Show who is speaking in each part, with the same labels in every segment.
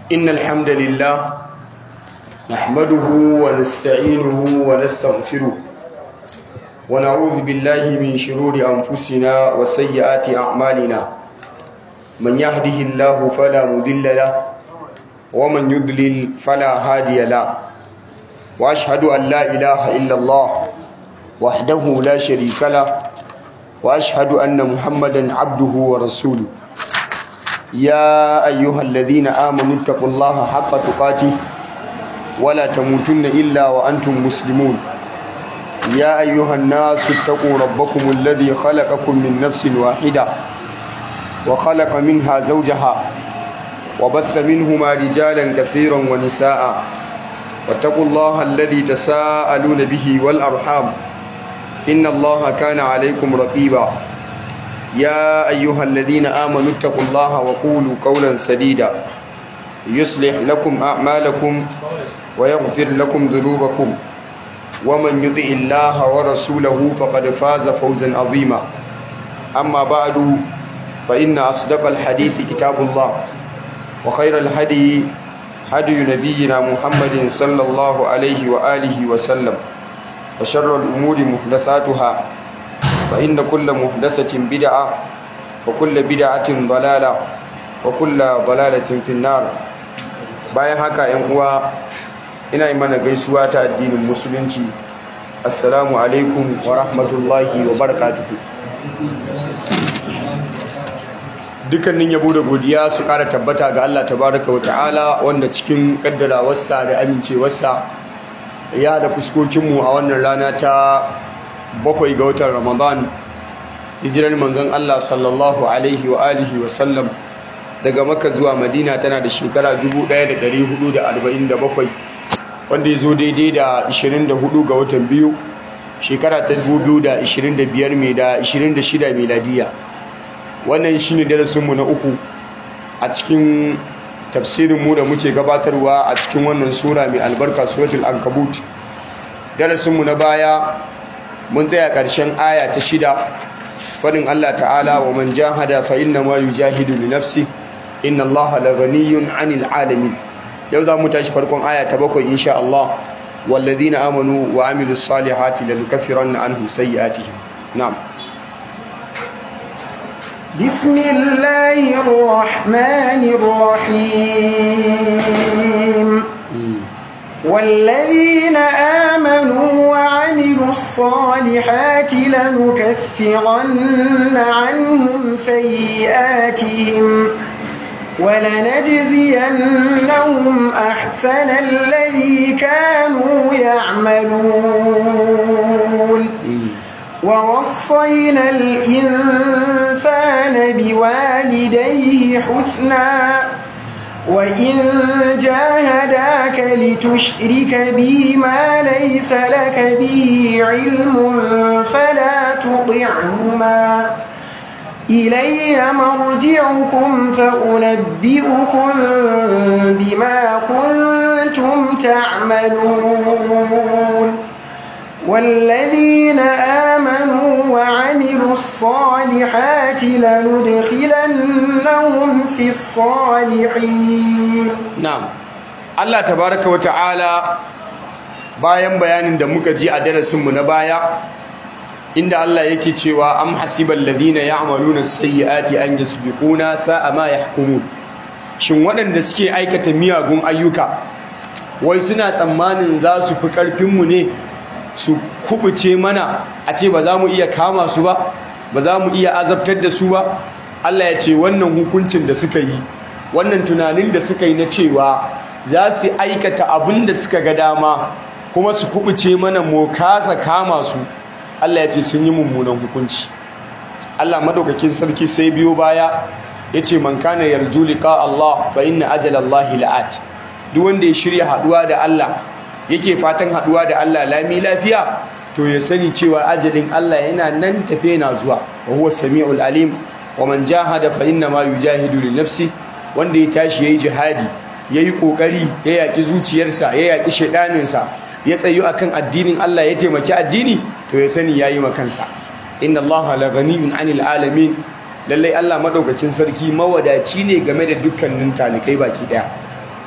Speaker 1: إن الحمد لله نحمده ونستعينه ونستغفره ونعوذ بالله من شرور أنفسنا وسيئات أعمالنا من يهده الله فلا مضل له ومن يضلل فلا هادي له وأشهد أن لا إله إلا الله وحده لا شريك له وأشهد أن محمدا عبده ورسوله يا أيها الذين آمنوا اتقوا الله حق تقاته ولا تموتن إلا وأنتم مسلمون يا أيها الناس اتقوا ربكم الذي خلقكم من نفس واحدة وخلق منها زوجها وبث منهما رجالا كثيرا ونساء واتقوا الله الذي تساءلون به والأرحام إن الله كان عليكم رقيبا يا أيها الذين آمنوا اتقوا الله وقولوا قولا سديدا يصلح لكم أعمالكم ويغفر لكم ذنوبكم ومن يطع الله ورسوله فقد فاز فوزا عظيما أما بعد فإن أصدق الحديث كتاب الله وخير الهدي هدي نبينا محمد صلى الله عليه وآله وسلم وشر الأمور محدثاتها فإن كل محدثة بدعة وكل بدعة ضلالة وكل ضلالة في النار bayan haka ‘yan uwa ina yi mana gaisuwa ta addinin musulunci assalamu alaikum wa rahmatullahi wa barakatuhu dukkanin yabo da godiya su ƙara tabbata ga Allah tabaraka wa ta'ala wanda cikin kaddarawarsa da amincewarsa ya da fuskokinmu a wannan rana ta bakwai ga watan ramadan hijirar manzon Allah sallallahu alaihi wa alihi wa sallam daga maka zuwa madina tana da shekara 1447 wanda ya zo daidai da 24 ga watan biyu shekara ta 2025 mai da 26 miladiya wannan shine darasinmu na uku a cikin tafsirinmu da muke gabatarwa a cikin wannan sura mai albarka suratul ankabut darasinmu na baya mun tsaya ƙarshen aya ta shida faɗin Allah ta'ala wa man jahada fa inna ma yujahidu li nafsi inna Allah la ghaniyyun 'anil 'alamin yau za mu tashi farkon aya ta bakwai insha Allah walladhina amanu wa amilus salihati lanukaffiranna anhum sayyi'atihim na'am
Speaker 2: بسم الله الرحمن الرحيم والذين آمنوا وعملوا الصالحات لنكفرن عنهم سيئاتهم ولنجزينهم أحسن الذي كانوا يعملون ووصينا الإنسان بوالديه حسنا وإن جاهداك لتشرك بي ما ليس لك به علم فلا تطعهما إلي مرجعكم فأنبئكم بما كنتم تعملون والذين آمنوا وعملوا الصالحات لندخلنهم في الصالحين
Speaker 1: na'am Allah tabaraka wa ta'ala bayan bayanin da muka ji a darasinmu na baya inda Allah yake cewa am hasibal ladina ya'maluna sayyi'ati an yasbiquna sa'a ma yahkumun shin waɗanda suke aikata miyagun ayyuka wai suna tsammanin za su fi ƙarfinmu ne su kubuce mana a ce ba za mu iya kama su ba ba za mu iya azabtar da su ba Allah ya ce wannan hukuncin da suka yi wannan tunanin da suka yi na cewa za su aikata abin da suka ga dama kuma su kubuce mana mu kasa kama su Allah ya ce sun yi mummunan hukunci Allah madaukakin sarki sai biyo baya ya ce man kana yarju liqa Allah fa inna ajala Allah la'at duk wanda ya shirya haduwa da Allah yake fatan haduwa da Allah lami lafiya to ya sani cewa ajalin Allah yana nan tafe na zuwa wa huwa samiul alim wa man jahada fa inna ma yujahidu li nafsi wanda ya tashi yayi jihadi yayi kokari ya yaki zuciyarsa ya yaki shedaninsa ya tsayu akan addinin Allah ya taimaki addini to ya sani yayi makansa inna Allah la ghaniyun 'anil alamin lallai Allah madaukakin sarki mawadaci ne game da dukkanin talikai baki daya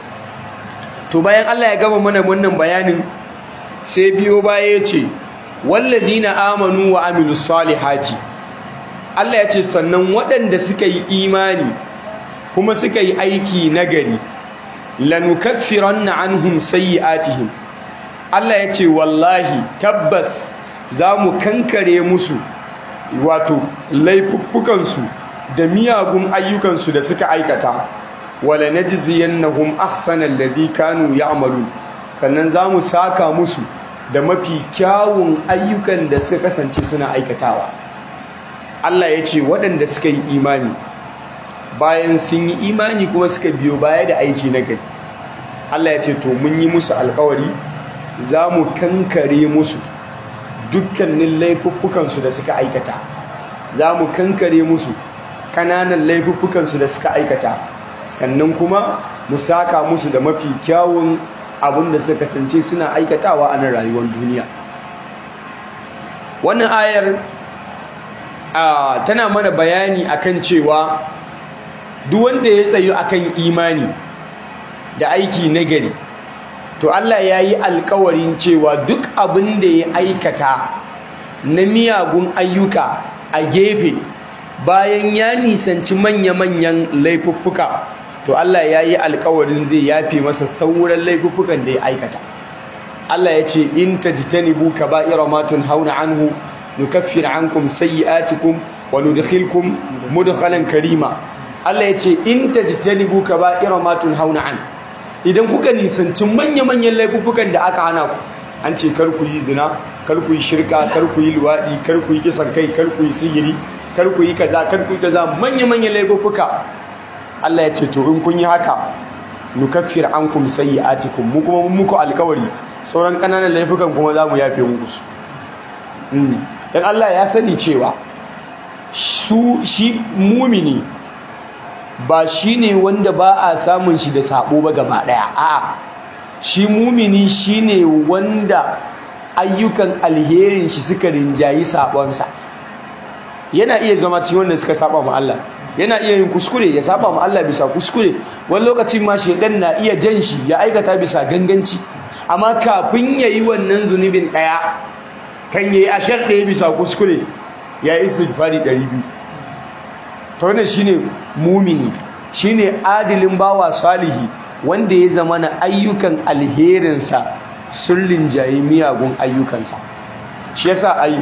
Speaker 1: to bayan Allah ya gama mana wannan bayanin sai biyo baya ya ce wallazina amanu wa amilus salihati Allah ya ce sannan waɗanda suka yi imani kuma suka yi aiki nagari lanukaffiranna anhum sayyi'atihim Allah ya ce wallahi tabbas za mu kankare musu wato laifuffukansu da miyagun ayyukansu da suka aikata wala najziyannahum ahsanal ladhi kanu ya'malun sannan za mu saka musu da mafi kyawun ayyukan da suka kasance suna aikatawa Allah ya ce waɗanda suka yi imani bayan sun yi imani kuma suka biyo baya da aiki na gari Allah ya ce to mun yi musu alkawari za mu kankare musu dukkanin laifuffukansu da suka aikata za mu kankare musu ƙananan laifuffukansu da suka aikata sannan kuma mu saka musu da mafi kyawun abin da suka kasance suna aikatawa a nan rayuwar duniya wannan ayar tana mana bayani akan cewa duk wanda ya tsayu akan imani da aiki nagari to Allah ya yi alkawarin cewa duk abin da ya aikata na miyagun ayyuka a gefe bayan ya nisanci manya-manyan laifuffuka to Allah ya yi alkawarin zai yafe masa sauran laifuffukan da ya aikata Allah ya ce in tajtanibu kaba'ira ma tunhauna anhu nukaffir ankum sayyi'atikum wa nudkhilkum mudkhalan karima Allah ya ce in tajtanibu kaba'ira ma tunhauna an idan kuka nisanci manya-manyan laifuffukan da aka hana ku an ce kar ku yi zina kar ku yi shirka kar ku yi luwadi kar ku yi kisan kai kar ku yi sihiri kar ku yi kaza kar ku yi kaza manya-manyan laifuffuka Allah ya ce to in kun yi haka nukaffir ankum sayyi'atikum mu kuma mun muku alkawari sauran kananan laifukan kuma za mu yafe muku su dan Allah ya sani cewa su shi mumini ba shine wanda ba a samun shi da sabo ba gaba daya a'a shi mumini shine wanda ayyukan alherin shi suka rinjayi sabonsa yana iya zama cikin wanda suka saba ma Allah yana iya yin kuskure ya saba ma Allah bisa kuskure wani lokacin ma shedan na iya jan shi ya aikata bisa ganganci amma kafin yayi wannan zunubin daya kan yayi ashar daya bisa kuskure ya yi istighfari 200 to wannan shine mumini shine adilin bawa salihi wanda ya zama na ayyukan alherinsa sun rinjayi miyagun ayyukansa shi yasa ai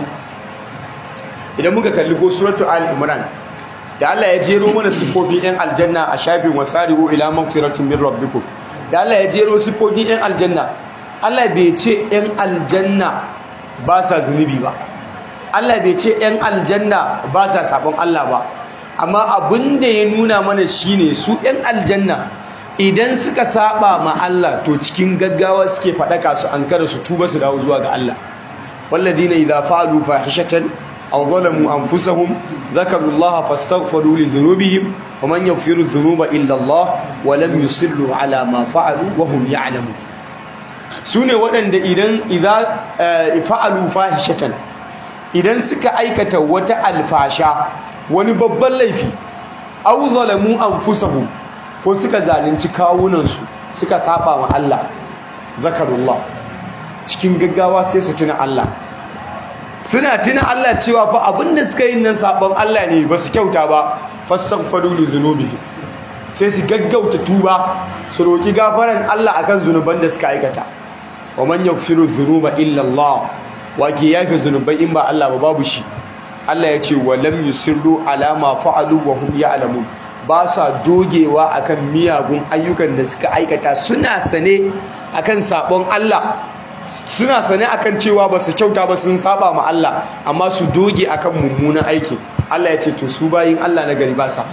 Speaker 1: idan muka kalli go suratu al-imran da Allah ya jero mana sifofin yan aljanna a shafin wasari'u ila magfiratin min rabbikum da Allah ya jero sifofin yan aljanna Allah bai ce yan aljanna ba sa zunubi ba Allah bai ce yan aljanna ba sa sabon Allah ba amma abin da ya nuna mana shine su yan aljanna idan suka saba ma Allah to cikin gaggawa suke faɗaka su ankara su tuba su dawo zuwa ga Allah walladina idza fa'alu fahishatan aw zalamu anfusahum dhakaru Allah fastaghfiru li dhunubihim wa man yaghfiru dhunuba illa Allah wa lam yusirru ala ma fa'alu wa hum ya'lamun sune waɗanda idan idza fa'alu fahishatan idan suka aikata wata alfasha wani babban laifi aw zalamu anfusahum ko suka zalunci kawunansu suka saba wa Allah zakarullah cikin gaggawa sai su tuna Allah suna tuna Allah cewa fa abinda suka yi nan sabon Allah ne ba su kyauta ba fastaghfiru li dhunubihi sai su gaggauta tuba su roki gafaran Allah akan zunuban da suka aikata wa man yaghfiru dhunuba illa Allah wa ke yafe zunubai in ba Allah ba babu shi Allah ya ce wa lam yusirru ala ma fa'alu wa hum ya'lamun ba sa dogewa akan miyagun ayyukan da suka aikata suna sane akan sabon Allah suna sane akan cewa ba su kyauta ba sun saba ma Allah amma su doge akan mummunan aiki Allah ya ce to su bayin Allah na gari ba sa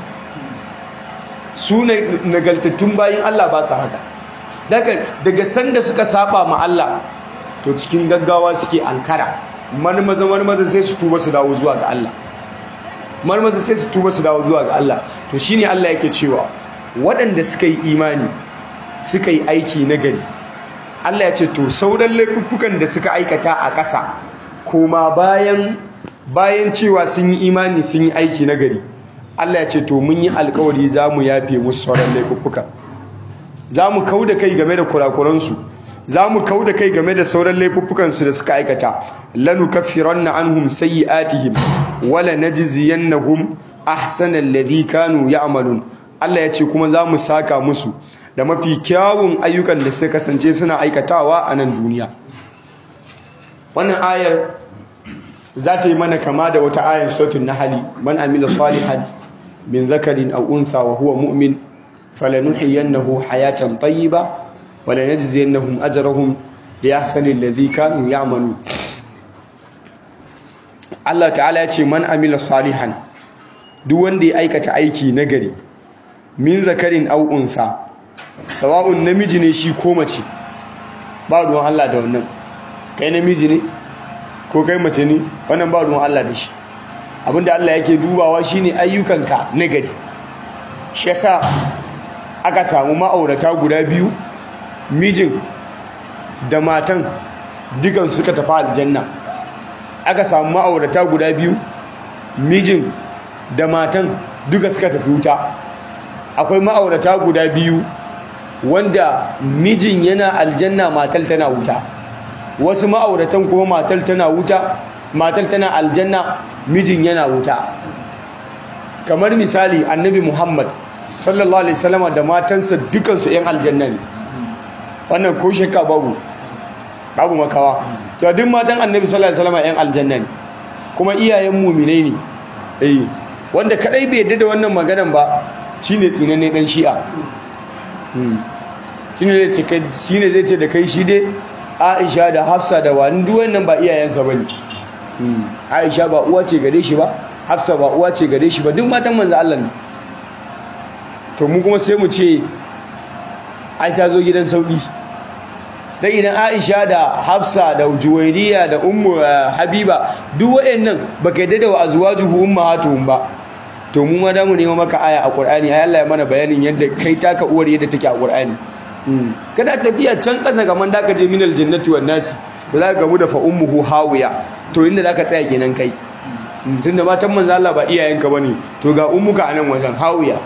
Speaker 1: su nagaltattun bayin Allah ba sa haka daga daga sanda suka saba ma Allah to cikin gaggawa suke ankara marmaza marmaza sai su tuba su dawo zuwa ga Allah marmaza sai su tuba su dawo zuwa ga Allah to shine Allah yake cewa waɗanda suka yi imani suka yi aiki na gari Allah ya ce to sauran laifukan da suka aikata a ƙasa koma bayan bayan cewa sun yi imani sun yi aiki na gari Allah ya ce to mun yi alkawari za mu yafe musu sauran laifukan za mu kau da kai game da kurakuransu za mu kau da kai game da sauran laifuffukansu da suka aikata lanu kaffiranna anhum sayyi'atihim wala najziyannahum ahsana alladhi kanu ya'malun Allah ya ce kuma za mu saka musu da mafi kyawun ayyukan da suka kasance suna aikatawa a nan duniya wannan ayar za ta yi mana kama da wata ayar sautin nahali man amila salihan min zakarin aw untha wa huwa mu'min falanuhyiyannahu hayatan tayyiba wa lanajziyannahum ajrahum bi ahsani alladhi kanu ya'malun Allah ta'ala ya ce man amila salihan duk wanda ya aikata aiki nagari min zakarin aw untha sawa'un namiji ne shi ko mace ba ruwan Allah da wannan kai namiji ne ko kai mace ne wannan ba ruwan Allah da shi abinda Allah yake dubawa shine ayyukanka na gari shi yasa aka samu ma'aurata guda biyu mijin da matan dukan suka tafi aljanna aka samu ma'aurata guda biyu mijin da matan duka suka tafi wuta akwai ma'aurata guda biyu wanda mijin yana aljanna matal tana wuta wasu ma'auratan kuma matal tana wuta matal tana aljanna mijin yana wuta kamar misali annabi muhammad sallallahu alaihi wasallam da matansa dukansu yan aljanna ne wannan ko shakka babu babu makawa to duk matan annabi sallallahu alaihi wasallam yan aljanna ne kuma iyayen mu'minai ne eh wanda kadai bai yadda da wannan maganan ba shine tsinanne dan shi'a shine zai ce kai shine zai ce da kai shi dai Aisha da Hafsa da wani duk wannan ba iyayensa bane Aisha ba uwa ce gare shi ba Hafsa ba uwa ce gare shi ba duk matan manzo Allah ne to mu kuma sai mu ce ai ta zo gidan sauki dan idan Aisha da Hafsa da Juwairiya da Ummu Habiba duk wayannan baka yadda da azwajuhu ummahatuhum ba to mu ma da mu nemo maka aya a Qur'ani ai Allah ya mana bayanin yadda kai taka uwar yadda take a Qur'ani kada tafiya can ƙasa kaman da ka je minal jannati wan nasi da za ka gamu da fa ummuhu hawiya to inda za ka tsaya kenan kai tunda matan manzo Allah ba iyayenka bane to ga ummuka anan wajen hawiya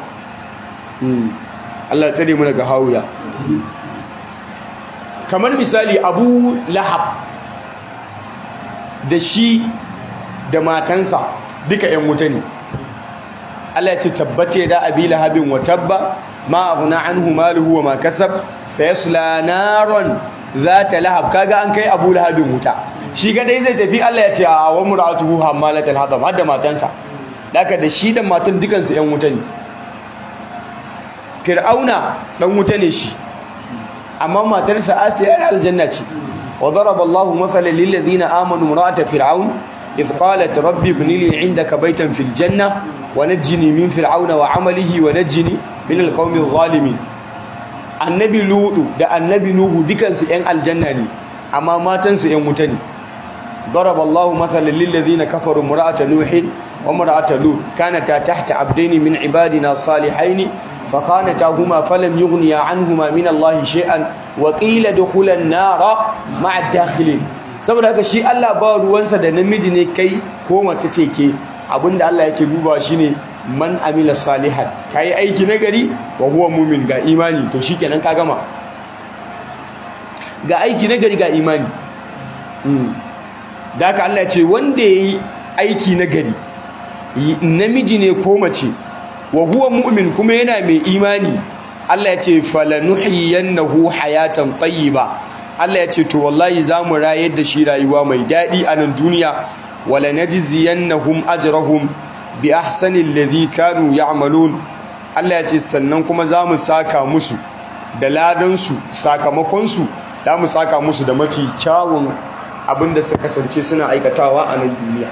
Speaker 1: Allah tsare mu daga hawiya kamar misali Abu Lahab da shi da matansa duka ƴan wuta ne Allah ya ce tabbate da abi lahabin wa tabba ma aghna anhu maluhu wa ma kasab sayasla naron zata lahab kaga an kai abu lahabin wuta shi dai zai tafi Allah ya ce a wa muratuhu hammalatul hadam hadda matansa daka da shi da matan dukan su yan wuta ne fir'auna dan wuta ne shi amma matarsa asiya da aljanna ce wa daraba Allahu mathalan lil ladina amanu imra'ata fir'aun idh qalat rabbi ibni li 'indaka baytan fil janna wa najjini min fir'auna wa 'amalihi wa najjini min alqawmi zalimin annabi ludu da annabi nuhu dukansu yan aljanna ne amma matansu yan wuta ne ضرب الله مثلا للذين كفروا امرأة نوح وامرأة لوط كانتا تحت عبدين من عبادنا صالحين فخانتاهما فلم يغنيا عنهما من الله شيئا وقيل دخل النار مع الداخلين saboda haka shi Allah ba ruwansa da namiji ne kai ko mace ce ke abinda Allah yake dubawa shine man amila salihan kai aiki nagari wa huwa mu'min ga imani to shikenan ka gama ga aiki nagari ga imani da haka Allah ce wanda yayi aiki nagari namiji ne ko mace wa huwa mu'min kuma yana mai imani Allah ya ce falanuhiyannahu hayatan tayyiba Allah ya ce to wallahi zamu rayar da shi rayuwa mai dadi a nan duniya wala najziyannahum ajrahum bi ahsani alladhi kanu ya'malun Allah ya ce sannan kuma zamu saka musu da ladan su sakamakon su zamu saka musu da mafi kyawun abinda suka kasance suna aikatawa a nan duniya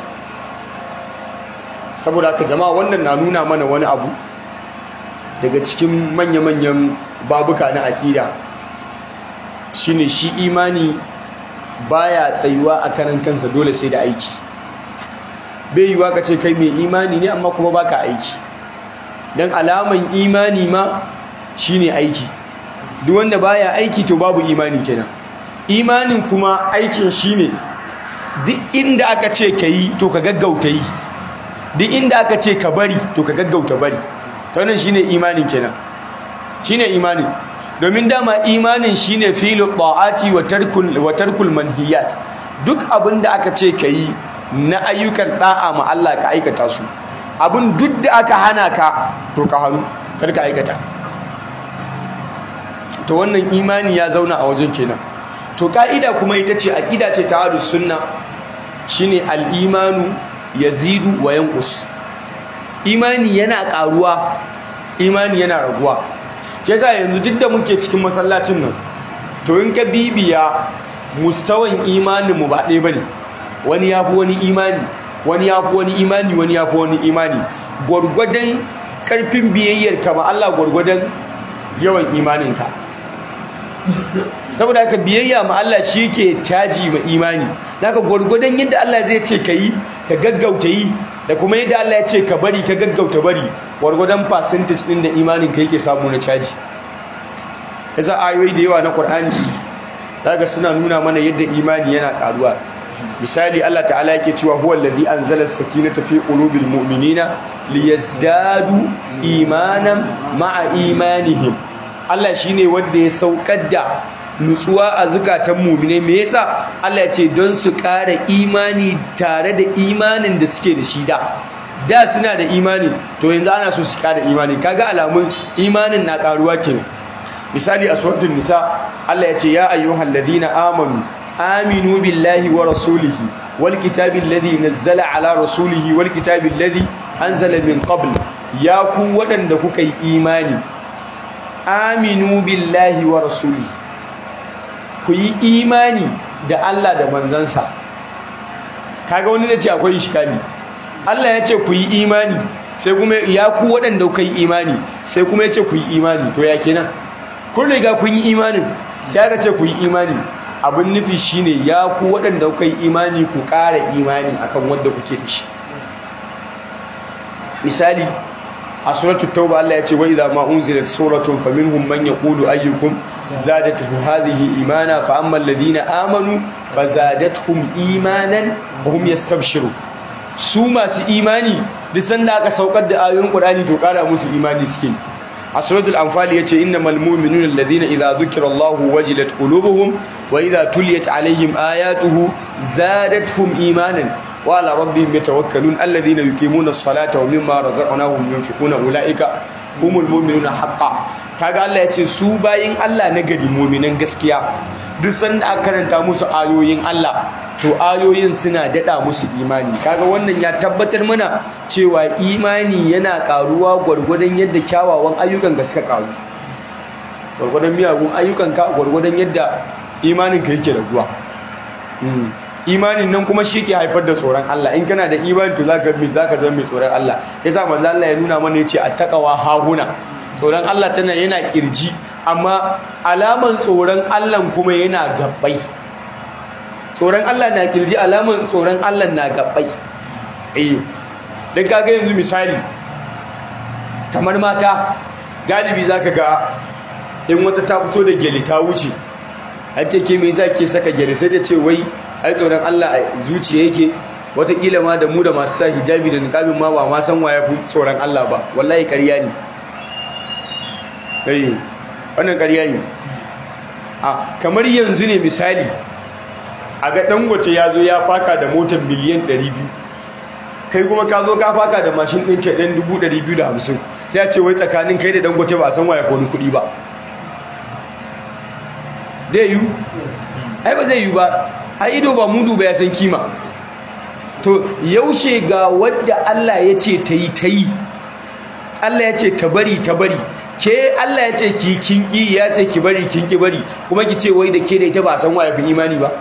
Speaker 1: saboda haka jama'a wannan na nuna mana wani abu daga cikin manya-manyan babuka na aƙida shine shi imani baya tsayuwa a karan kansa dole sai da aiki bai yiwa ka ce kai mai imani ne amma kuma baka aiki dan alaman imani ma shine aiki duk wanda baya aiki to babu imani kenan imanin kuma aikin shine duk inda aka ce ka yi to ka gaggauta yi duk inda aka ce ka bari to ka gaggauta bari to wannan shine imanin kenan shine imanin domin dama imanin shine filu ta'ati wa tarkul wa tarkul manhiyat duk abin da aka ce yi na ayyukan da'a ma Allah ka aikata su abin duk da aka hana ka to ka hannu kar ka aikata to wannan imani ya zauna a wajen kenan to ka'ida kuma ita ce aqida ce ta ahlus sunna shine al-imanu yazidu wa yanqus imani yana karuwa imani yana raguwa shi yasa yanzu duk da muke cikin masallacin nan to in ka bibiya mustawan imanin mu ba ɗaya bane wani yafi wani imani wani yafi wani imani wani yafi wani imani gwargwadon karfin biyayyar ka ma Allah gwargwadon yawan imaninka saboda haka biyayya ma Allah shi yake caji ma imani naka gwargwadon yadda Allah zai ce ka yi ka gaggauta yi da kuma yadda Allah ya ce ka bari ka gaggauta bari gwargwadon percentage din da imanin ka yake samu na caji yasa ayoyi da yawa na Qur'ani daga suna nuna mana yadda imani yana karuwa misali Allah ta'ala yake cewa huwa allazi anzala as-sakinata fi qulubil mu'minina liyazdadu imanan ma'a imanihim Allah shine wanda ya saukar da nutsuwa a zukatan mu'mine me yasa Allah ya ce don su ƙara imani tare da imanin da suke da shi da da suna da imani to yanzu ana so su ƙara imani kaga alamun imanin na ƙaruwa kenan misali a suratul nisa Allah ya ce ya ayyuhal ladina amanu aminu billahi wa rasulihi wal kitabi alladhi nazzala ala rasulihi wal kitabi alladhi anzala min qabl ya ku waɗanda kuka yi imani aminu billahi wa rasulihi ku yi imani da Allah da manzansa kaga wani zai ce akwai iskali Allah ya ce ku yi imani sai kuma ya ku waɗanda kuka yi imani sai kuma ya ce ku yi imani to ya kenan kun riga kun yi imanin sai aka ce ku yi imani abin nufi shine ya ku waɗanda kuka yi imani ku ƙara imani akan wanda kuke da shi misali a suratul tauba Allah ya ce wa idza ma unzilat suratun faminhum man yaqulu ayyukum zadatuhu hadhihi imana fa amma alladhina amanu fazadatuhum imanan wa hum yastabshirun su masu imani duk sanda aka saukar da ayoyin Qur'ani to ƙara musu imani suke a suratul anfal yace innamal mu'minuna alladhina idza dhukira Allahu wajilat qulubuhum wa idza tuliyat alaihim ayatuhu zadatuhum imanan wa ala rabbihim yatawakkalun alladhina yuqimuna as-salata wa mimma razaqnahum yunfiquna ulaika humul mu'minuna haqqan kaga Allah yace su bayin Allah na gari mu'minan gaskiya duk sanda aka karanta musu ayoyin Allah to ayoyin suna dada musu imani kaga wannan ya tabbatar mana cewa imani yana karuwa gwargwadon yadda kyawawan ayyukan ga suka karu gwargwadon miyagun ayyukan ka gwargwadon yadda imanin ka yake raguwa imanin nan kuma shi ke haifar da tsoron Allah in kana da imani to zaka bi zaka zama mai tsoron Allah yasa manzo Allah ya nuna mana yace attaqwa hahuna tsoron Allah tana yana kirji amma alaman tsoron Allah kuma yana gabbai tsoron Allah na kirji alaman tsoron Allah na gabbai eh dan kaga yanzu misali kamar mata galibi zaka ga in wata ta fito da gele ta wuce har ce ke me yasa ke saka gele sai ta ce wai ai tsoron Allah a zuciya yake watakila ma da mu da masu sa hijabi da niqabin ma ba ma san waya fi tsoron Allah ba wallahi ƙarya ne kai wannan ƙarya ne a kamar yanzu ne misali a ga dangote ya zo ya faka da motar miliyan 200 kai kuma ka zo ka faka da mashin ɗin ke ɗan 250 sai a ce wai tsakanin kai da dangote ba a san waya ko kuɗi ba dai yi ai ba zai yi ba a ido ba mudu ba ya san kima to yaushe ga wadda Allah ya ce ta yi ta yi Allah ya ce ta bari ta bari ke Allah ya ce ki kinki ya ce ki bari kinki bari kuma ki ce wai da ke da ita ba san waya fi imani ba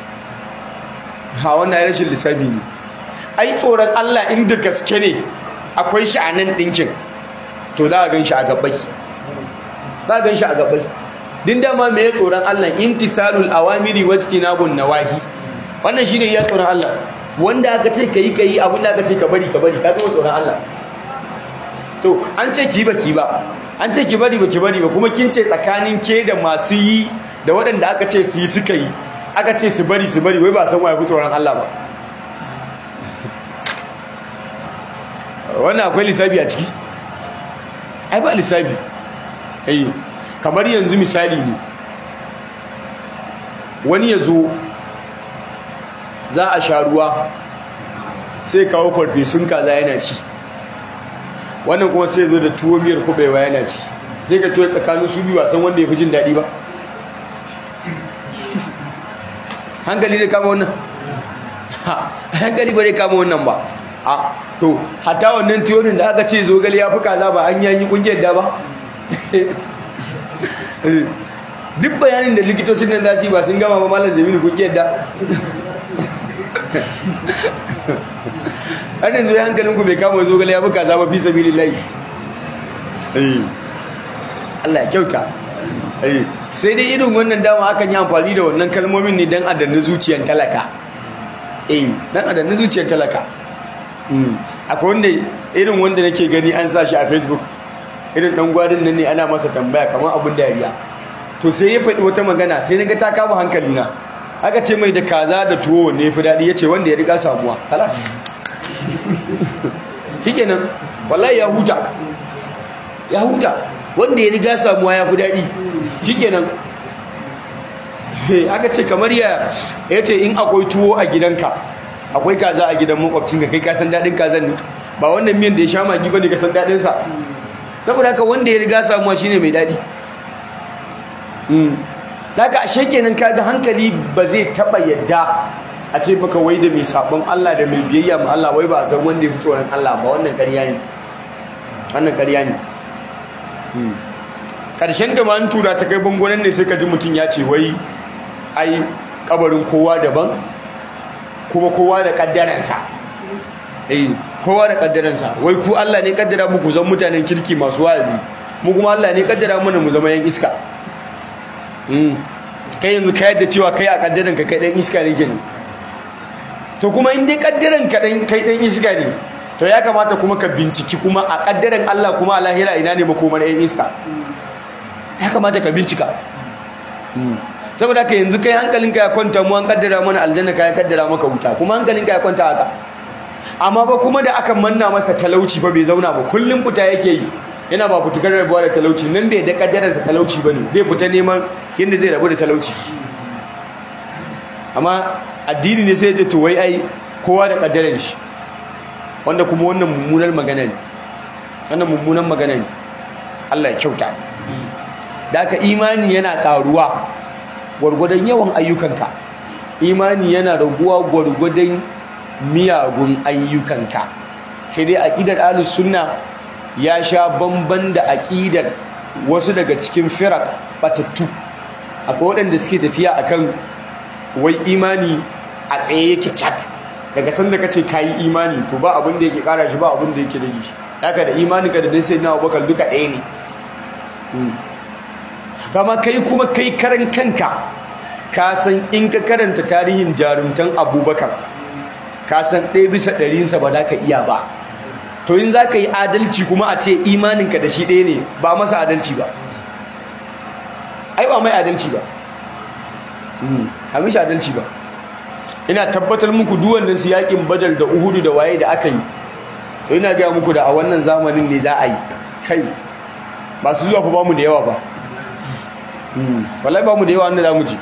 Speaker 1: ha wannan rashin lissafi ne ai tsoron Allah inda gaske ne akwai shi a nan ɗinkin to za a gan shi a gabai za a gan shi a gabai din dama me ya tsoron Allah imtithalul awamiri wajtinabun nawahi wannan shine ya tsoron Allah wanda aka ce kai kai abin da aka ce ka bari ka bari ka zama tsoron Allah to an ce ki ba ki ba an ce ki bari ba ki bari ba kuma kin ce tsakanin ke da masu yi da waɗanda aka ce su yi suka yi aka ce su bari su bari wai ba san waye fi tsoron Allah ba wannan akwai lissafi a ciki ai ba lissafi ai kamar yanzu misali ne wani ya zo za a sha ruwa sai kawo farfesun kaza yana ci wannan kuma sai zo da tuwo miyar kubewa yana ci sai ka ce tsakanin su biyu san wanda ya fi jin daɗi ba hankali zai kama wannan hankali ba zai kama wannan ba a to hata wannan tiyonin da aka ce zogale ya fi kaza ba an yanyi kungiyar da ba duk bayanin da likitocin nan za su yi ba sun gama ba malar zamini kungiyar da har yanzu ya hankalinku bai kama zogale ya fi kaza ba fi sabili lai Allah ya kyauta sai dai irin wannan dama akan yi amfani da wannan kalmomin ne don adanni zuciyar talaka eh don adanni zuciyar talaka akwai wanda irin wanda nake gani an sa shi a facebook irin dan gwarin nan ne ana masa tambaya kamar abin dariya to sai ya faɗi wata magana sai na ga ta kama hankali na aka ce mai da kaza da tuwo wanne ya fi daɗi ya ce wanda ya riga samuwa kalas shikenan wallahi ya huta ya huta wanda ya riga samuwa ya fi daɗi shikenan aka ce kamar ya ya ce in akwai tuwo a gidanka akwai kaza a gidan makwabcinka kai ka san daɗin kazan ne ba wannan miyan da ya sha magi bane ka san daɗinsa saboda haka wanda ya riga samuwa shine mai daɗi daga ashe kenan kaga hankali ba zai taba yadda a ce baka wai da mai sabon Allah da mai biyayya ma Allah wai ba a san wanda ya fi tsoron Allah ba wannan ƙarya ne wannan ƙarya ne ƙarshen da an tura ta kai bangonan ne sai ka ji mutum ya ce wai ai kabarin kowa daban kuma kowa da kaddaransa eh kowa da kaddaransa wai ku Allah ne kaddara muku zan mutanen kirki masu wa'azi mu kuma Allah ne kaddara mana mu zama yan iska kai yanzu ka yadda cewa kai a kaddaran ka kai dan iska ne kenan to kuma in dai kaddaran ka dan kai dan iska ne to ya kamata kuma ka binciki kuma a kaddaran Allah kuma a lahira ina ne makomar yan iska ya kamata ka bincika saboda ka yanzu kai hankalinka ya kwanta mu an kaddara mana aljanna ka ya kaddara maka wuta kuma hankalinka ya kwanta haka amma ba kuma da aka manna masa talauci fa bai zauna ba kullum fita yake yi yana ba fitukar rabuwa da talauci nan bai da kaddararsa talauci ba ne zai fita neman yadda zai rabu da talauci amma addini ne sai ya to wai ai kowa da kaddarar shi wanda kuma wannan mummunar magana ne wannan mummunar magana ne Allah ya kyauta da aka imani yana karuwa gwargwadon yawan ayyukanka imani yana raguwa gwargwadon miyagun ayyukanka sai dai aqidar ahlus sunna ya sha bamban da aƙidar wasu daga cikin firak batattu akwai waɗanda suke tafiya akan wai imani a tsaye yake cak daga sanda ka ce kayi imani to ba abin da yake ƙara shi ba abin da yake rage shi haka da imanin ka da dai sai na abubakar duka ɗaya ne kama kai kuma kai karan kanka ka san in ka karanta tarihin jarumtan abubakar ka san ɗaya bisa ɗarinsa ba za ka iya ba to in za ka yi adalci kuma a ce imaninka da shi ɗaya ne ba masa adalci ba ai ba mai adalci ba a mishi adalci ba ina tabbatar muku duwannan su yakin badal da uhudu da waye da aka yi to ina gaya muku da a wannan zamanin ne za a yi kai ba su zuwa fa ba mu da yawa ba wallahi ba mu da yawa wanda za mu ji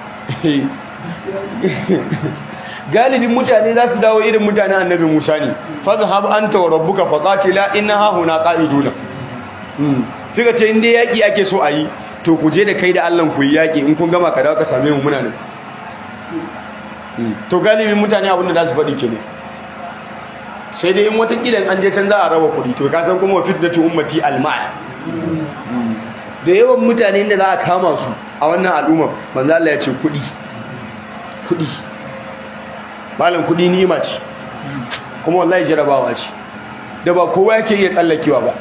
Speaker 1: galibin mutane za su dawo irin mutanen annabi Musa ne fadhhab anta wa rabbuka faqatila inna hahuna qa'iduna suka ce inda yaki ake so a yi to ku je da kai da Allah ku yi yaki in kun gama ka dawo ka same mu muna nan to galibin mutane abin da za su faɗi kenan sai dai in wata kilan an je can za a raba kuɗi to ka san kuma wa fitnatu ummati almal da yawan mutane da za a kama su a wannan al'umma manzo Allah ya ce kuɗi kuɗi malam kudi ni'ima ce kuma wallahi jarabawa ce da ba kowa yake iya tsallakewa ba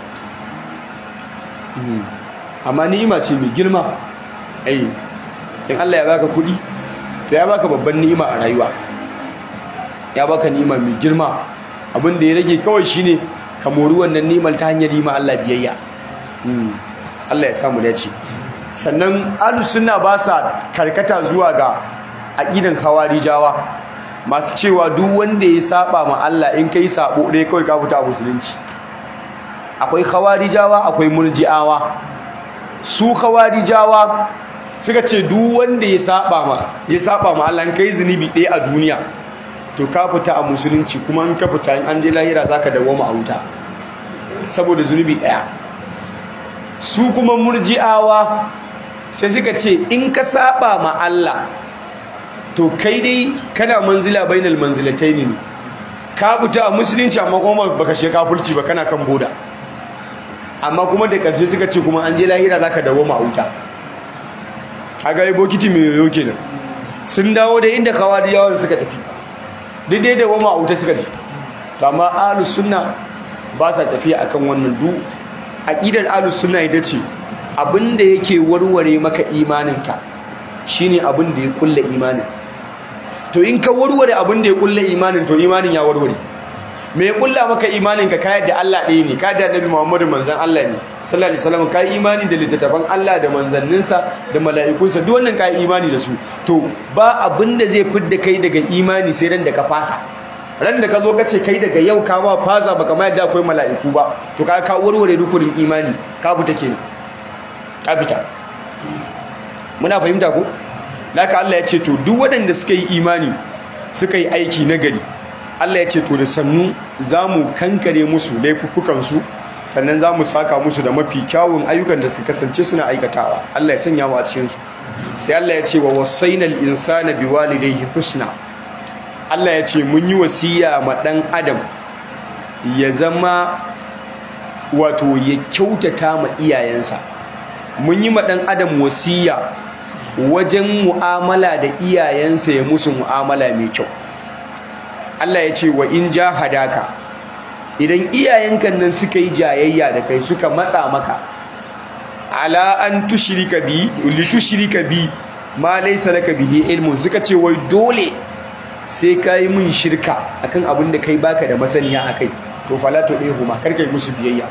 Speaker 1: amma ni'ima ce mai girma ai in Allah ya baka kudi to ya baka babban ni'ima a rayuwa ya baka ni'ima mai girma abin da ya rage kawai shine ka mori wannan ni'imar ta hanyar yi ma Allah biyayya Allah ya samu dace sannan ahlus sunna ba sa karkata zuwa ga aqidan khawarijawa masu cewa duk wanda ya saba ma Allah in kai sabo dai kawai ka fita musulunci akwai khawarijawa akwai murji'awa su khawarijawa suka ce duk wanda ya saba ma ya saba ma Allah kai zunubi ɗaya a duniya to ka fita a musulunci kuma in ka fita in an je lahira zaka dawoma a wuta saboda zunubi ɗaya su kuma murji'awa sai suka ce in ka saba ma Allah to kai dai kana manzila bainal manzilataini ne ka fita a musulunci amma kuma baka she kafirci ba kana kan boda amma kuma da karshe suka ce kuma an je lahira zaka dawoma a wuta aga yi bokiti mai yoyo kenan sun dawo da inda kawadiyawan suka tafi duk dai dawoma a wuta suka tafi to amma ahlus sunna ba sa tafiya akan wannan du aqidar ahlus sunna ita ce abinda yake warware maka imaninka shine abin da ya kulle imanin to in ka warware abin da ya kulle imanin to imanin ya warware me ya kulla maka imanin ka kayar da Allah ɗaya ne ka da Annabi Muhammadu manzon Allah ne sallallahu alaihi wasallam kai imani da littattafan Allah da manzanninsa da mala'ikunsa duk wannan kai imani da su to ba abin da zai fidda kai daga imani sai ran da ka fasa ran da ka zo ka ce kai daga yau ka ba faza baka ma yadda akwai mala'iku ba to ka ka warware rukunin imani ka fita kenan ka fita muna fahimta ko laka Allah ya ce to duk waɗanda suka yi imani suka yi aiki nagari Allah ya ce to da sannu za mu kankare musu laifuffukansu sannan za mu saka musu da mafi kyawun ayyukan da su kasance suna aikatawa Allah ya sanya mu a cikinsu sai Allah ya ce wa wasainal insana biwalidayhi husna Allah ya ce mun yi wasiya ma ɗan adam ya zama wato ya kyautata ma iyayensa mun yi ma ɗan adam wasiya wajen mu'amala da iyayensa ya musu mu'amala mai kyau Allah ya ce wa in hadaka idan iyayenka nan suka yi jayayya da kai suka matsa maka ala an tushrika bi li tushrika bi ma laysa laka bihi ilmun suka ce wai dole sai kai mun shirka akan abin da kai baka da masaniya akai to fala to dai huma kar kai musu biyayya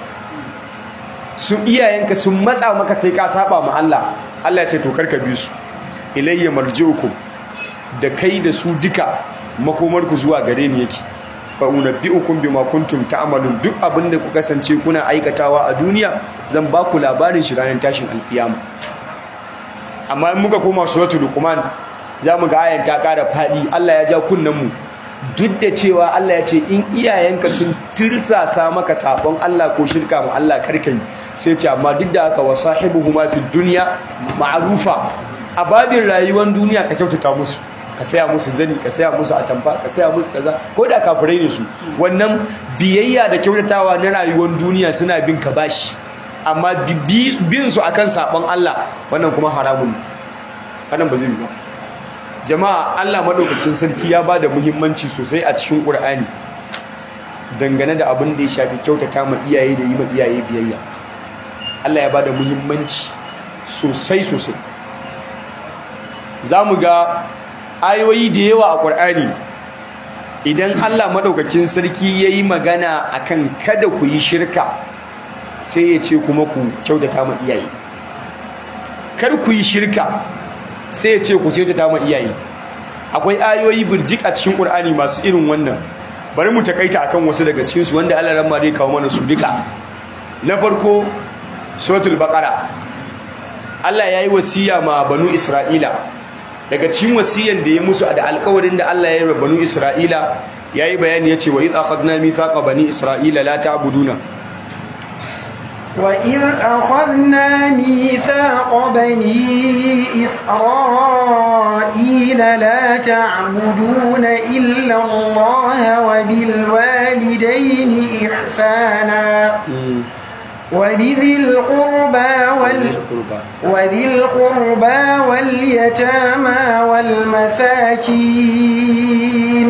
Speaker 1: su iyayenka sun matsa maka sai ka saba ma Allah Allah ya ce to karka bi su ilayya marji'ukum da kai da su duka makomarku zuwa gare ni yake fa unabbi'ukum bima kuntum ta'malun duk abin da ku kasance kuna aikatawa a duniya zan ba ku labarin shi ranar tashin alkiyama amma in muka koma suratul luqman zamu ga ayan ta ƙara fadi Allah ya ja kunnan mu duk da cewa Allah ya ce in iyayenka sun tirsasa maka sabon Allah ko shirka ma Allah karkai sai ce amma duk da haka wasahibuhuma fid dunya ma'rufa a babin rayuwar duniya ka kyautata musu ka saya musu zani ka saya musu atamfa ka saya musu kaza ko da kafirai ne su wannan biyayya da kyautatawa na rayuwar duniya suna bin ka bashi amma bin su akan sabon Allah wannan kuma haramun ne wannan ba zai yi ba jama'a Allah madaukakin sarki ya bada muhimmanci sosai a cikin Qur'ani dangane da abin da ya shafi kyautata ma iyaye da yi ma iyaye biyayya Allah ya bada muhimmanci sosai sosai za mu ga ayoyi da yawa a ƙwar'ani idan allah maɗaukakin sarki ya yi magana akan kada ku yi shirka sai ya ce kuma ku kyautata ma iyaye kar ku yi shirka sai ya ce ku kyautata ma iyaye akwai ayoyi birjik a cikin ƙwar'ani masu irin wannan bari mu takaita akan wasu daga cikinsu wanda allah ramma zai kawo mana su duka na farko suratul baqara allah ya yi wasiya ma banu isra'ila daga cikin wasiyan da ya musu da alkawarin da Allah ya yi banu Isra'ila yayi bayani yace wa idh akhadna mithaqa bani isra'ila la ta'buduna
Speaker 2: wa idh akhadna mithaqa bani isra'ila la ta'buduna illa Allah wa bil walidayni ihsana وبذي القربى وال... وذي القربى واليتامى والمساكين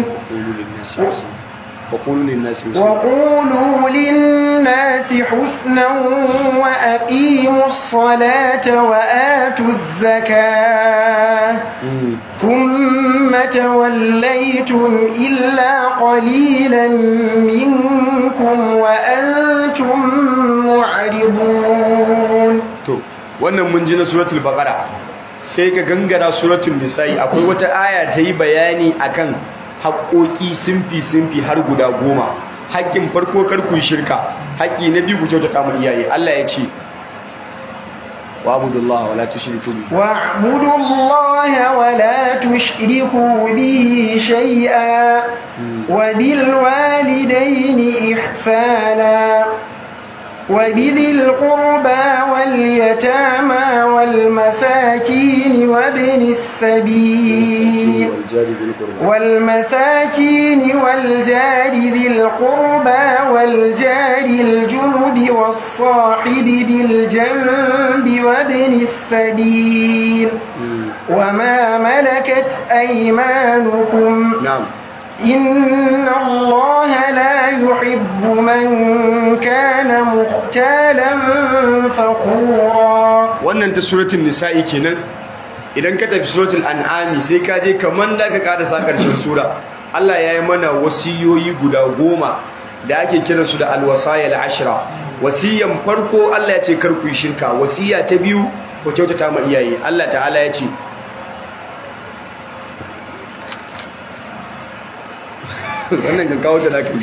Speaker 1: وقولوا للناس حسنا
Speaker 2: وقولوا للناس حسنا وأقيموا الصلاة وآتوا الزكاة ثم توليتم إلا قليلا منكم وأنتم معرضون
Speaker 1: wannan mun ji na suratul baqara sai ka gangara suratul nisa'i akwai wata aya ta yi bayani akan haƙoƙi simfi simfi har guda goma haƙƙin farko kar ku shirka haƙƙi na biyu ku kyautata mu iyaye Allah ya ce wa abudullaha wala tushriku bihi
Speaker 2: واعبدوا الله ولا تشركوا به شيئا وبالوالدين إحسانا وبذي القربى واليتامى والمساكين وابن السبيل
Speaker 1: والجار ذي القربى
Speaker 2: والمساكين والجار ذي القربى والجار الجنب والصاحب بالجنب وابن السبيل وما ملكت أيمانكم
Speaker 1: na'am
Speaker 2: إن الله لا يحب من كان مختالا فخورا
Speaker 1: wannan ta suratul nisa'i kenan idan ka tafi suratul an'ami sai ka je kaman da ka karasa karshen sura Allah ya yi mana wasiyoyi guda goma da ake kiran su da alwasayil ashra wasiyan farko Allah ya ce kar ku yi shirka wasiya ta biyu ku kyautata ma iyaye Allah ta'ala ya ce wannan kan kawo da naka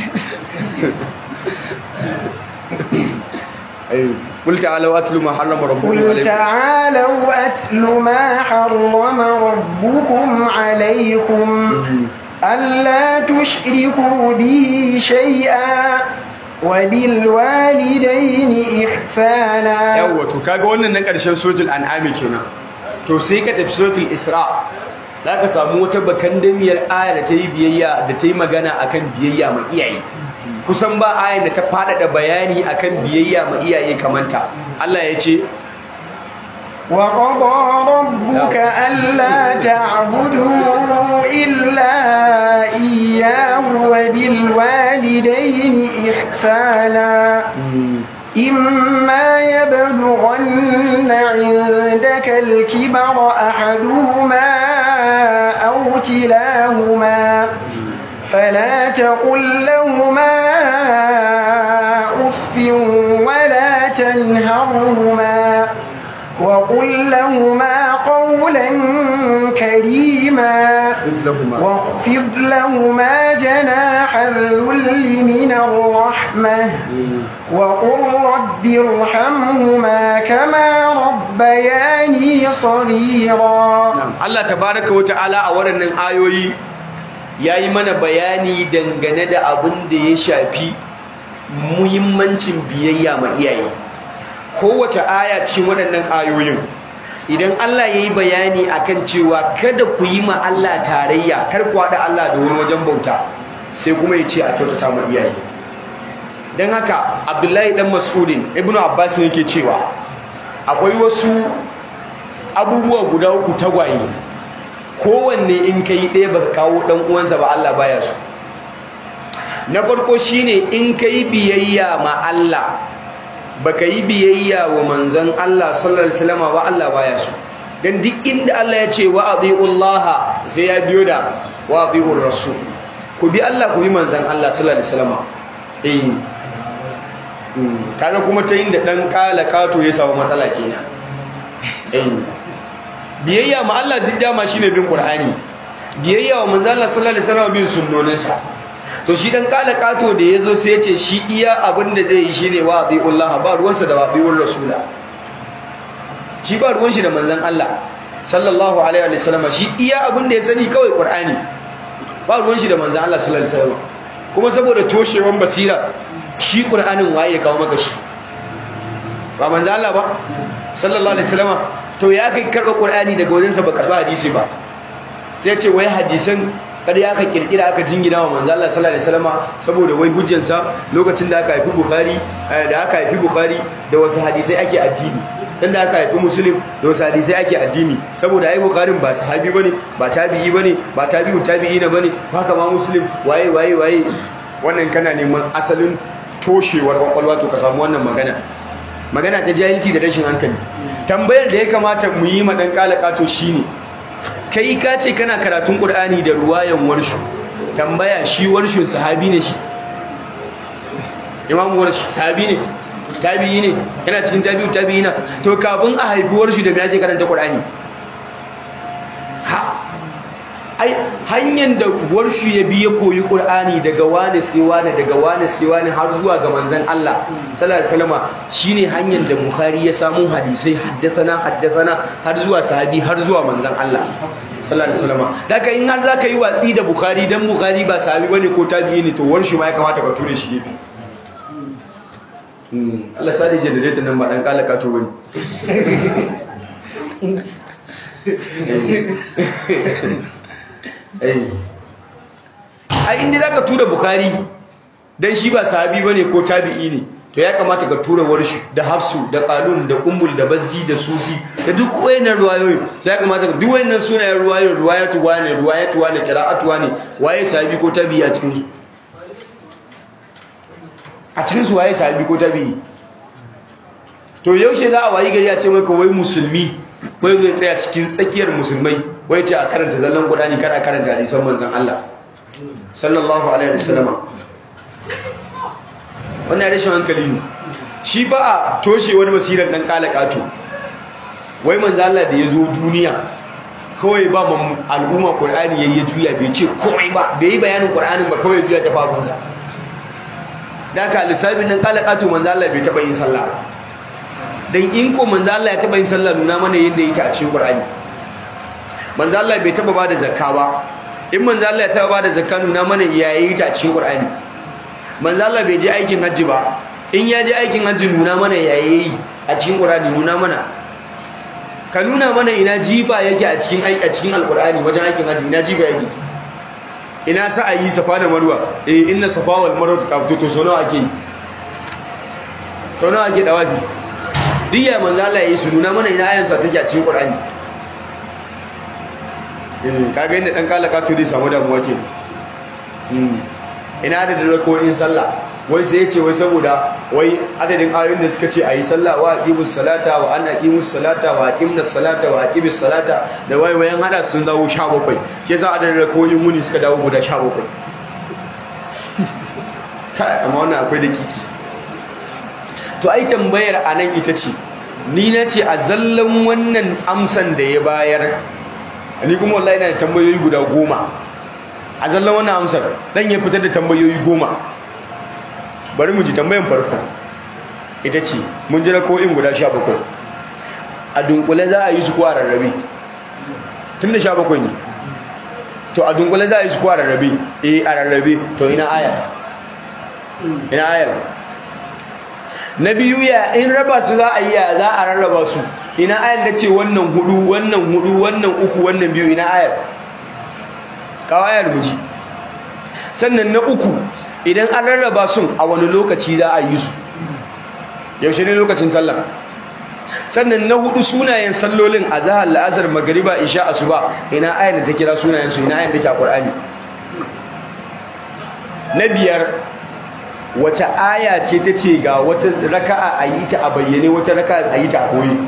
Speaker 1: ai qul ta'ala wa atlu ma harrama rabbukum
Speaker 2: قل
Speaker 1: alaykum
Speaker 2: تعالوا أتل ما حرم ربكم عليكم ألا تشركوا به شيئا وبالوالدين إحسانا
Speaker 1: yawwa to kaga wannan na ƙarshen suratul an'ami kenan to sai ka tafi suratul isra za ka samu wata bakandamiyar aya da ta yi biyayya da ta yi magana akan biyayya ma iyaye kusan ba ayan da ta faɗaɗa bayani akan biyayya ma iyaye kamanta Allah ya ce
Speaker 2: وقضى ربك ألا تعبدوا إلا إياه وبالوالدين إحسانا إما يبلغن عندك الكبر أحدهما أو كلاهما فلا تقل لهما أف ولا تنهرهما وقل لهما قولا كريما
Speaker 1: مثلهما
Speaker 2: واخفض لهما جناح الذل من الرحمة وقل رب ارحمهما كما ربياني صغيرا
Speaker 1: Na'am. Allah tabaraka wa ta'ala a waɗannan ayoyi yayi mana bayani dangane da abin da ya shafi muhimmancin biyayya ma iyaye kowace aya cikin waɗannan ayoyin idan Allah yayi bayani akan cewa kada ku yi ma Allah tarayya kar ku haɗa Allah da wani wajen bauta sai kuma ya ce a kyautata ma iyaye don haka Abdullahi dan Mas'udin Ibn Abbas yake cewa akwai wasu abubuwa guda uku tagwaye kowanne in ka yi ɗaya baka kawo ɗan uwansa ba Allah baya so na farko shine in ka yi biyayya ma Allah baka yi biyayya wa manzon Allah sallallahu alaihi wasallam ba Allah baya so dan duk inda Allah ya ce wa atiullaha sai ya biyo da wa atiur rasul ku bi Allah ku bi manzon Allah sallallahu alaihi wasallam eh Mm, kaga kuma ta inda dan kala kato ya samu matsala kenan eh biyayya ma Allah duk dama shine bin Qur'ani biyayya wa manzo Allah sallallahu alaihi wasallam bin sunnoninsa to shi dan kala kato da yazo sai ya ce shi iya abin da zai yi shine wa Allah ba ruwansa da wabiul rasula shi ba ruwan shi da manzon Allah sallallahu alaihi wasallam shi iya abin da ya sani kawai Qur'ani ba ruwan shi da manzon Allah sallallahu alaihi wasallam kuma saboda toshewan basira shi Qur'anin waye ya kawo maka shi ba manzon Allah ba sallallahu alaihi wasallam to ya kai karɓa ƙur'ani daga wajensa ba karɓa hadisi ba sai ce wai hadisan kada ya ka kirkira aka jingina wa manzo Allah sallallahu alaihi wasallam saboda wai hujjansa lokacin da aka haifi bukhari da aka haifi bukhari da wasu hadisai ake addini sanda aka haifi muslim da wasu hadisai ake addini saboda ai bukharin ba sahabi bane ba tabi'i bane ba tabi'u tabi'ina bane haka ma muslim waye waye waye wannan kana neman asalin toshewar kwakwalwa to ka samu wannan magana magana ta jahilci da rashin hankali tambayar da ya kamata mu yi ma dan kalakato shine kai ka ce kana karatun qur'ani da ruwayan warshu tambaya shi warshu sahabi ne shi imam warshu sahabi ne tabi'i ne yana cikin tabi'u tabi'ina to kafin a haifi warshu da me ake karanta qur'ani ha ai hanyar da warshu ya bi ya koyi qur'ani daga wani sai wani daga wani sai wani har zuwa ga manzon Allah sallallahu alaihi wasallam shine hanyar da bukhari ya samu hadisai haddathana haddathana har zuwa sahabi har zuwa manzon Allah sallallahu alaihi wasallam daga in har zaka yi watsi da bukhari dan bukhari ba sahabi bane ko tabi'i ne to warshu ma ya kamata ka ture shi gefe Allah sadi generator nan ba dan kalaka to bane ai inda zaka tura bukhari dan shi ba sahabi bane ko tabi'i ne to ya kamata ka tura warshi da hafsu da qalun da ummul da bazzi da susi da duk wayannan ruwayoyi to ya kamata duk wayannan sunayen ruwayoyi ruwayatu wane ruwayatu wane qira'atu wane waye sahabi ko tabi'i a cikin su a cikin su waye sahabi ko tabi'i to yaushe za a wayi gari a ce maka wai musulmi wai zai tsaya cikin tsakiyar musulmai wai ce a karanta zallan qur'ani kada karanta hadisan manzon Allah sallallahu alaihi wasallama wannan rashin hankali ne shi ba a toshe wani basirar dan kalakato wai manzo Allah da ya zo duniya kawai ba mu al'umma qur'ani yayi juya bai ce komai ba bai yi bayanin qur'anin ba kawai juya ta fafunsa da ka lissafin dan kalakato manzo Allah bai taba yin sallah dan in ko manzo Allah ya taba yin sallah nuna mana yadda yake a cikin qur'ani manzo Allah bai taba bada zakka ba in manzo Allah ya taba bada zakka nuna mana yayi ta a cikin qur'ani manzo Allah bai je aikin hajji ba in ya je aikin hajji nuna mana yayi a cikin Qur'ani nuna mana ka nuna mana ina jiba yake a cikin a cikin alqur'ani wajen aikin hajji ina jiba yake ina sa'ayi safa da marwa eh inna safa wal marwa qabtu to sono ake sono ake dawabi diya manzo Allah yayi su nuna mana ina ayan sa take a cikin Qur'ani eh kaga inda dan kalaka to dai samu damuwa ke ina adadin rako'in sallah wai sai ya ce wai saboda wai adadin ayoyin da suka ce a yi sallah wa aqimus salata wa an aqimus salata wa aqimnas salata wa aqimis salata da wai wayan hada sun dawo 17 shi yasa adadin rako'in muni suka dawo guda 17 kai amma wannan akwai dakiki to ai tambayar anan ita ce ni na ce a zallan wannan amsan da ya bayar ni kuma wallahi ina da tambayoyi guda goma a zallan wannan amsar dan ya fitar da tambayoyi goma bari mu ji tambayan farko ita ce mun jira ko'in guda sha bakwai a dunkule za a yi su ko a rarrabe tun da sha bakwai ne to a dunkule za a yi su ko a rarrabe eh a rarrabe to ina aya ina ayar na biyu ya in raba su za a yi ya za a rarraba su ina ayar da ce wannan hudu wannan hudu wannan uku wannan biyu ina ayar kawayar muji sannan na uku idan an rarraba sun a wani lokaci za a yi su yaushe ne lokacin sallah sannan na hudu sunayen sallolin a zahar la'azar magariba isha asuba ina ayar da ta kira sunayen su ina ayar da ke a ƙur'ani na biyar wace aya ce ta ce ga wata raka'a a yi ta a bayyane wata raka'a a yi ta a koyi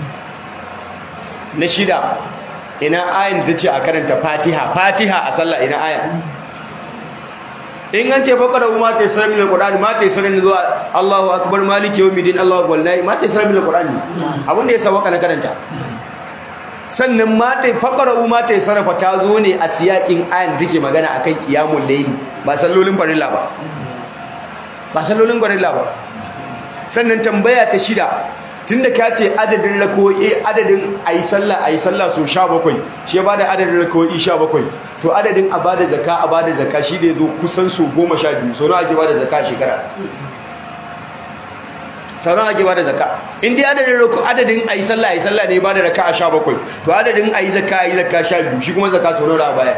Speaker 1: na shida ina ayin da ce a karanta fatiha fatiha a sallah ina ayan in an ce fakara ma ta yasar min alqur'ani ma ta yasar min zuwa Allahu akbar maliki yawmiddin Allahu akbar nayi ma ta yasar min alqur'ani abinda ya sawaka na karanta sannan ma ta fakara ma ta yasar fa ta zo ne a siyakin ayan da take magana akan qiyamul layl ba sallolin farilla ba ba sallolin farilla ba sannan tambaya ta shida tunda ka ce adadin rako'i adadin ayi sallah ayi sallah so 17 shi ya bada adadin rako'i 17 to adadin a bada zakka a bada zakka shi da yazo kusan so 12 so nawa ake bada zakka shekara sau nawa ake bada zakka in dai adadin rako adadin ayi sallah ayi sallah ne bada raka'a 17 to adadin ayi zakka ayi zakka 12 shi kuma zakka so nawa baya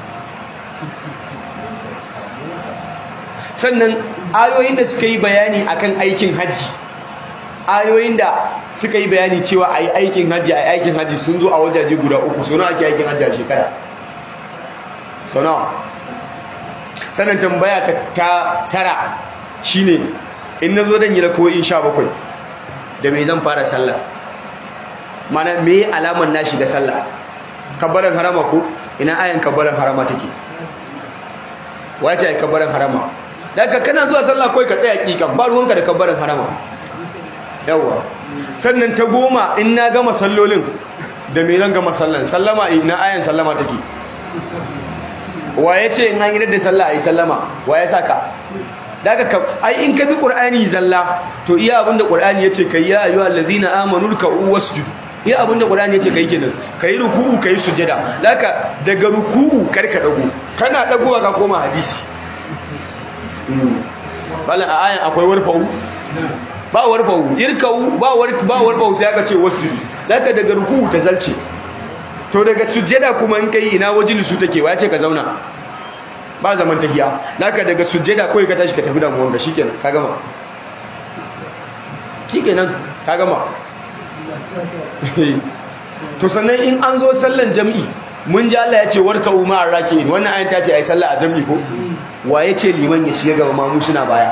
Speaker 1: sannan ayoyin da suka yi bayani akan aikin hajji ayoyin da suka yi bayani cewa a yi aikin hajji a yi aikin hajji sun zo a wajaje guda uku suna ake aikin hajji a shekara sau nawa sannan tambaya ta tara shine in na zo don yi rako'in sha bakwai da mai zan fara sallah mana me alaman na shiga sallah kabbalan harama ko ina ayan kabbalan harama take wace ai kabbalan harama daga kana zuwa sallah kawai ka tsaya kikan ba ruwanka da kabbalan harama yawa sannan ta goma in na gama sallolin da me zan gama sallan sallama ina ayan sallama take wa ya ce in an yi da sallah a yi sallama wa ya saka daga kam ai in ka bi qur'ani zalla to iya abinda qur'ani yace kai ya ayyuhal ladina amanu ruk'u wasjudu iya abinda qur'ani yace kai kenan kai ruku'u kai sujada daga daga ruku'u kar ka dago kana dagowa ka koma hadisi bala a ayan akwai warfa'u ba warfa'u irka'u ba war ba warfa'u sai aka ce wasjudu daga daga ruku'u ta zalce to daga sujada kuma in kai ina wajilisu take wa yace ka zauna ba zaman tahiya naka daga sujjada kawai ka tashi ka tafi da muwanka shikenan ka gama shikenan ka gama to sannan in an zo sallan jami'i mun ji Allah ya ce warka umma arraki wannan ayin ta ce ai sallah a jami'i ko wa ya ce liman ya shiga gaba mamu suna baya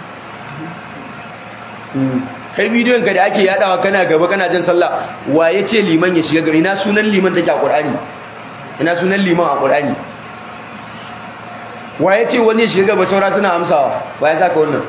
Speaker 1: kai bidiyon ka da ake yadawa kana gaba kana jin sallah wa ya ce liman ya shiga gaba ina sunan liman take a qur'ani ina sunan liman a qur'ani wa ya ce wani shiga gaba saura suna amsawa wa ya saka wannan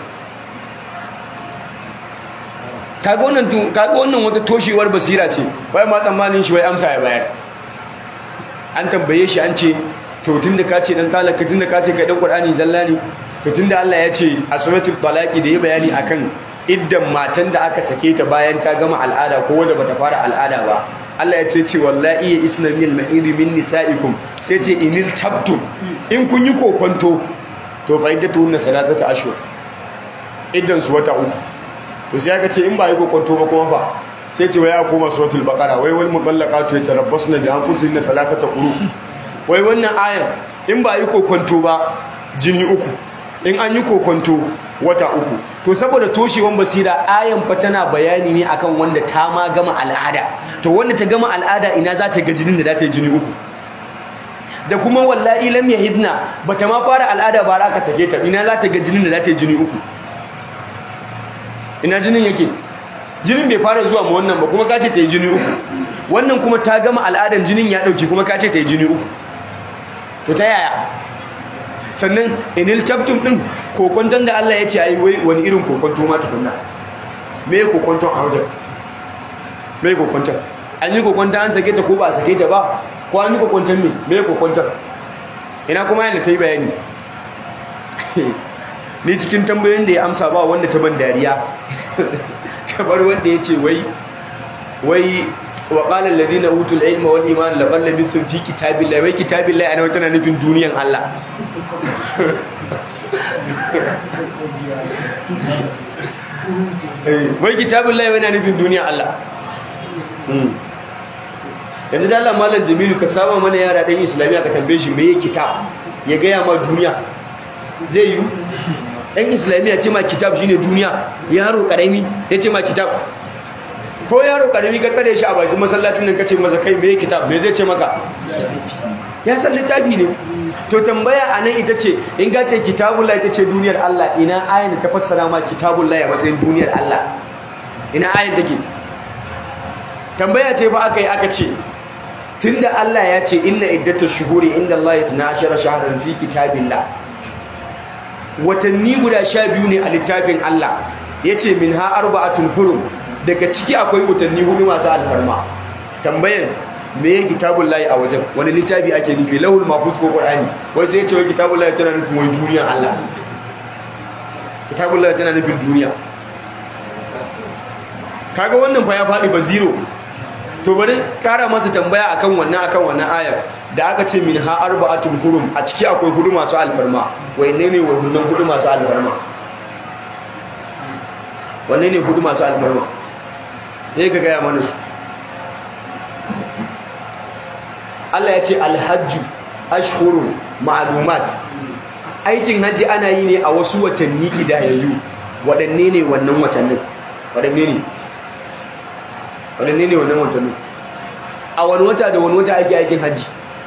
Speaker 1: kaga wannan kaga wannan wata toshewar basira ce wai ma tsammanin shi wai amsa ya bayar an tambaye shi an ce to tunda ka ce dan talaka tunda ka ce kai dan qur'ani zalla ne to tunda Allah ya ce a suratul talaqi da ya bayani akan iddan matan da aka sake ta bayan ta gama al'ada ko wanda bata fara al'ada ba Allah ya ce ce wallahi ya isna min al-mahid min nisaikum sai ce inil tabtum in kun yi kokonto to fa iddatu hunna thalathata ashhur iddan su wata uku to sai aka ce in ba yi kokonto ba kuma fa sai ce waya koma suratul baqara wai wal mutallaqatu yatarabbasna bi anfusihinna thalathata quru wai wannan ayan in ba yi kokonto ba jini uku in an yi kokonto wata uku to saboda toshewan basira ayan fa tana bayani ne akan wanda ta ma gama al'ada to wanda ta gama al'ada ina za ta ga jinin da za ta yi jini uku da kuma wallahi lam yahidna bata ma fara al'ada ba za ka sake ta ina za ta ga jinin da za ta yi jini uku ina jinin yake jinin bai fara zuwa ma wannan ba kuma ka ce ta yi jini uku wannan kuma ta gama al'adan jinin ya dauke kuma ka ce ta yi jini uku to ta yaya sannan inil tabtum din kokonton da Allah ya ce ai wai wani irin kokonto ma tukunna me kokonton a wajen me kokonton an yi kokonton an sake ta ko ba a sake ta ba ko an yi kokonton me me kokonton ina kuma yana ta yi bayani ni cikin tambayoyin da ya amsa ba wanda ta ban dariya kamar wanda ya ce wai wai wa qala alladhina utul ilma wal iman laqad labithum fi kitabillahi wai kitabillahi ana tana nufin duniyan Allah wai kitabillahi yana nufin duniyan Allah yanzu da Allah malam Jamilu ka saba mana yara dan Islamiya ka tambaye shi me yake kitab ya gaya ma duniya zai yi dan Islamiya ce ma kitab shine duniya yaro karami ya ce ma kitab ko yaro karami ka tsare shi a bakin masallacin nan kace masa kai me kitab me zai ce maka ya san littafi ne to tambaya anan ita ce in ga ce kitabullah ita ce duniyar Allah ina ayin ta fassara ma kitabullah a matsayin duniyar Allah ina ayin take tambaya ce ba aka yi aka ce tunda Allah ya ce inna iddatash shuhuri inda Allah 12 shahran fi kitabillah watanni guda sha biyu ne a littafin Allah yace min ha arba'atun hurum daga ciki akwai watanni hudu masu alfarma tambayan me ya kitabun layi a wajen wani littafi ake nufi lahul mafus ko qur'ani wai sai ya ce wai kitabun layi tana nufin wai duniyar Allah kitabun layi tana nufin duniya kaga wannan fa ya faɗi ba zero to bari kara masa tambaya akan wannan akan wannan ayar da aka ce min ha arba'atul hurum a ciki akwai hudu masu alfarma wai ne ne wannan hudu masu alfarma wanne ne hudu masu alfarma ne ka gaya mana su Allah ya ce alhajju ashhurun ma'lumat aikin hajji ana yi ne a wasu watanni kidayayyu waɗanne ne wannan watannin waɗanne ne waɗanne ne wannan watannin a wani wata da wani wata ake aikin hajji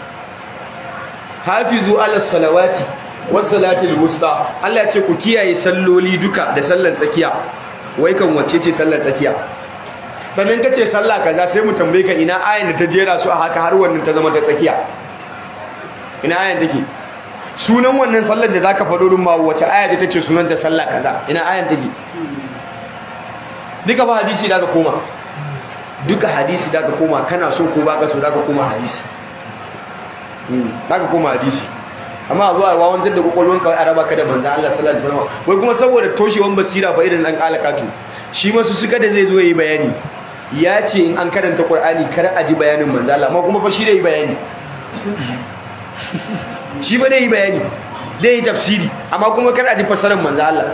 Speaker 1: hafizu ala salawati was salatil wusta Allah ya ce ku kiyaye salloli duka da sallar tsakiya wai kan wacce ce sallar tsakiya sannan ka ce sallah kaza sai mu tambaye ka ina ayan da ta jera su a haka har wannan ta zama ta tsakiya ina ayan take sunan wannan sallar da zaka faɗo din ma wace aya ta ce sunan ta sallah kaza ina ayan take duka ba hadisi da ka koma duka hadisi da ka koma kana so ko baka so da ka koma hadisi haka kuma hadisi amma zuwa wawan da kokolwan kawai a raba ka da manzan Allah sallallahu alaihi wasallam wai kuma saboda toshewan basira ba irin dan alakatu shi masu suka da zai zo yi bayani ya ce in an karanta Qur'ani kar a ji bayanin manzan Allah amma kuma fa shi da yi bayani shi ba da yi bayani da yi tafsiri amma kuma kar a ji fasarar manzan Allah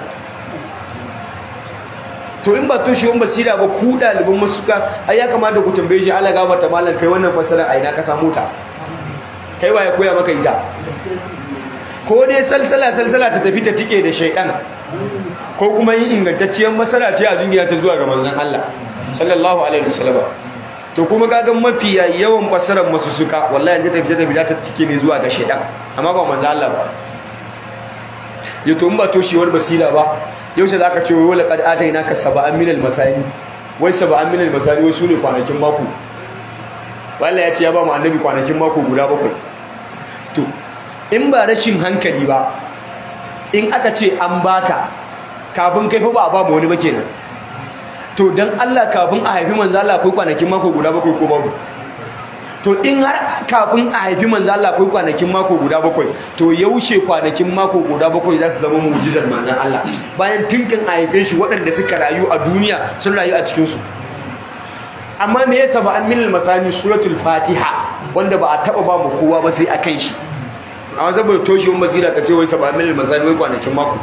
Speaker 1: to in ba toshewan basira ba ku ɗaliban masuka ai ya kamata ku tambaye shi Allah gafarta malam kai wannan fasarar a ina ka samu ta kai waye koya maka ita ko dai salsala salsala ta tafi ta tike da shaidan ko kuma yin ingantacciyar masala ce a jingina ta zuwa ga manzon Allah sallallahu alaihi wasallam to kuma kaga mafiya yawan fasarar masu suka wallahi yanzu tafi ta tafi ta tike ne zuwa ga shaidan amma ba manzon Allah ba yato in ba toshewar basira ba yaushe zaka ce wai wala qad atainaka sab'an minal masani wai sab'an minal masani wai sune kwanakin mako wallahi ya ce ya ba mu annabi kwanakin mako guda bakwai to in ba rashin hankali ba in aka ce an baka kafin kai fa ba ba mu wani ba kenan to dan Allah kafin a haifi manzo Allah akwai kwanakin mako guda bakwai ko babu to in har kafin a haifi manzo Allah akwai kwanakin mako guda bakwai to yaushe kwanakin mako guda bakwai za su zama mu'jizar manzon Allah bayan tinkin a haife shi waɗanda suka rayu a duniya sun rayu a cikin su amma me yasa ba an minal masani suratul fatiha wanda ba a taba ba mu kowa ba sai akan shi amma saboda toshewar basira ka ce wai saba minal masani wai kwanakin mako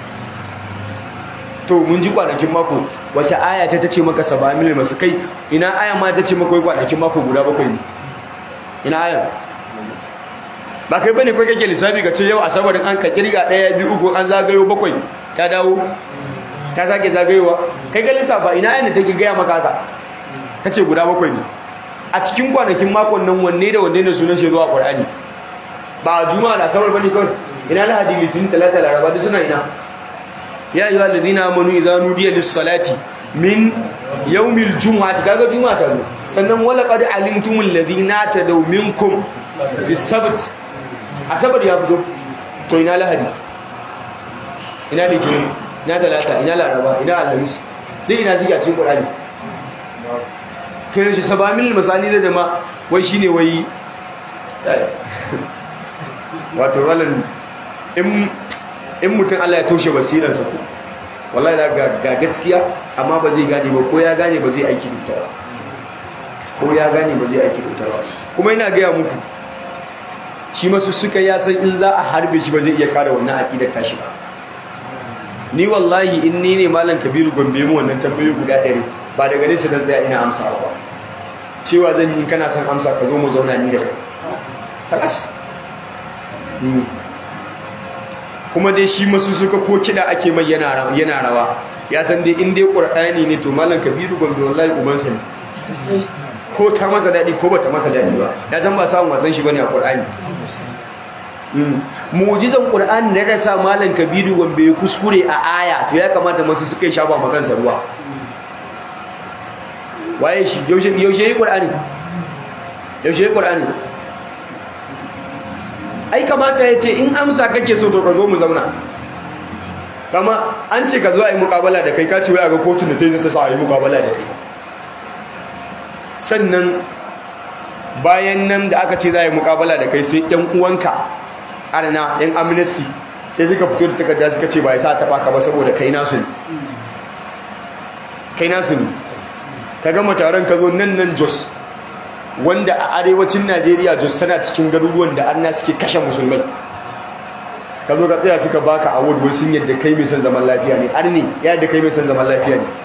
Speaker 1: to mun ji kwanakin mako wace aya ta tace maka saba minal masani kai ina aya ma ta ce maka wai kwanakin mako guda bakwai ne ina aya ba kai bane kai kake lissafi ka ce yau asabar an ka kirga daya biyu uku an zagayo bakwai ta dawo ta sake zagayowa kai ga lissafa ina aya ne take gaya maka haka ta ce guda bakwai ne a cikin kwanakin makon nan wanne da wanne ne sunan shi zuwa ƙwar'ani ba a juma'a da asabar bane kawai ina lahadi litinin talata laraba duk suna ina ya yi wa ladina amanu idza nudiya lis salati min yawmil jumu'ati kaga juma'a ta zo sannan wala qad alimtumul ladina tadaw minkum fi sabt asabar ya fito to ina lahadi ina litinin ina talata ina laraba ina alhamis duk ina ziga cikin ƙwar'ani to yaushe sabamil misali da dama wai shine wai wato walan in in mutum Allah ya toshe basiransa ko wallahi da ga gaskiya amma ba zai gane ba ko ya gane ba zai aiki da ita ba ko ya gane ba zai aiki da ita ba kuma ina gaya muku shi masu suka ya san in za a harbe shi ba zai iya kare wannan aqidar tashi ba ni wallahi in ni ne malam kabiru gombe mu wannan tambayoyi guda ɗari ba daga nesa dan tsaya ina amsa ba cewa zan yi kana son amsa ka zo mu zauna ni da kai kalas kuma dai shi masu suka ko kiɗa ake mai yana rawa ya san dai in dai ƙur'ani ne to malam kabiru gombe wallahi ubansa ne ko ta masa daɗi ko ba ta masa daɗi ba ya san ba samun wasan shi bane a ƙur'ani mu'jizan ƙur'ani da ya sa malam kabiru gombe ya kuskure a aya to ya kamata masu suka yi shafa makansa ruwa waye shi yaushe yi ƙur'ani yaushe yi ƙur'ani ai kamata ya ce in amsa kake so to ka zo mu zauna kama an ce ka zo a yi mukabala da kai kaci waya ga kotun da ta yi ta sa a yi mukabala da kai sannan bayan nan da aka ce za a yi mukabala da kai sai yan uwanka arna yan amnesty sai suka fito da takarda suka ce ba ya sa taɓa ka ba saboda kai nasu ne kai nasu ne ka gama taron ka zo nan nan jos wanda a arewacin najeriya jos tana cikin garuruwan da arna suke kashe musulmai ka zo ka tsaya suka baka award wai sun yadda kai mai son zaman lafiya ne arni ya yadda kai mai son zaman lafiya ne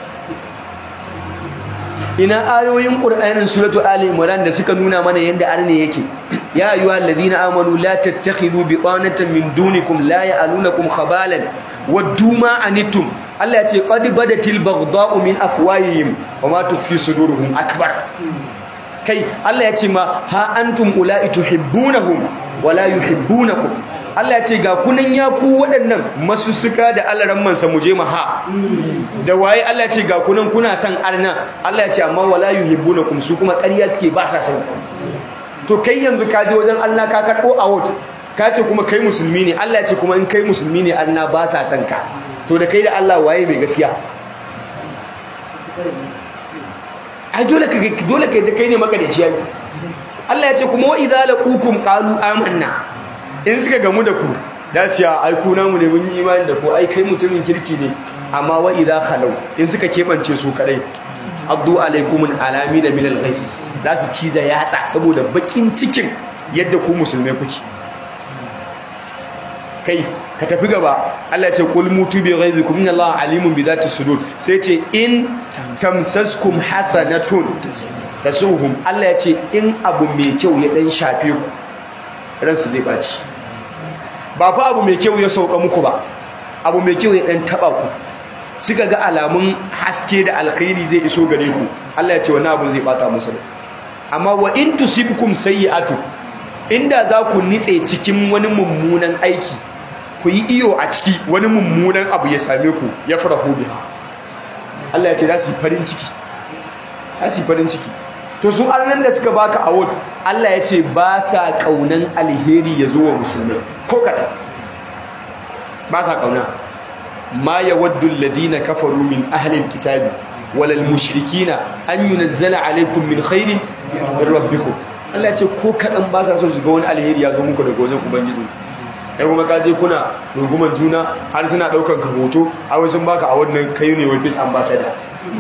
Speaker 1: ina ayoyin qur'anin suratu ali imran da suka nuna mana yanda arni yake ya ayyuhal ladina amanu la tattakhidhu bitanatan min dunikum la ya'lunakum khabalan waddu ma anittum Allah ya ce qad badatil baghdha'u min afwahihim wa ma tukhfi suduruhum akbar kai Allah ya ce ma ha antum ula'i tuhibbunahum wa la yuhibbunakum Allah ya ce ga kunan ya ku waɗannan masussuka da alaran mansa mu je ha da waye Allah ya ce ga kunan kuna son arna Allah ya ce amma wala yuhibbunakum su kuma ƙarya suke ba sa son to kai yanzu ka je wajen Allah ka karɓo award ka ce kuma kai musulmi ne Allah ya ce kuma in kai musulmi ne arna ba sa son ka to da kai da Allah waye mai gaskiya ai dole ka dole ka da kai ne makadaci yayi Allah ya ce kuma wa idza laqukum qalu amanna in suka gamu da ku da su ya ai ku namu ne mun yi imani da ku ai kai mutumin kirki ne amma wa idza khalau in suka kebance su kadai abdu alaikumun alami da milal ghais za su ciza yatsa saboda bakin cikin yadda ku musulmai kuke kai ka tafi gaba Allah ya ce qul mutu bi ghaizikum inna Allah alimun bi dhati sudur sai ce in tamsaskum hasanatun tasuhum Allah ya ce in abu mai kyau ya dan shafe ku ransu zai baci ba fa abu mai kyau ya sauka muku ba abu mai kyau ya dan taba ku suka ga alamun haske da alkhairi zai iso gare ku Allah ya ce wani abu zai bata musu amma wa in tusibkum sayyi'atu inda za ku nitse cikin wani mummunan aiki ku yi iyo a ciki wani mummunan abu ya same ku ya farahu biha Allah ya ce za su yi farin ciki za su yi farin ciki to su annan da suka baka award Allah ya ce ba sa kaunan alheri ya zo wa musulmai ko kaɗan ba sa kauna ma yawaddu alladhina kafaru min ahli alkitabi walal mushrikina an yunazzala alaikum min khairin min rabbikum Allah ce ko kadan ba sa so su ga wani alheri ya zo muku daga wajen ubangiji kai kuma ka je kuna runguman juna har suna daukan ka hoto a sun baka a wannan kai ne wai bis ambassador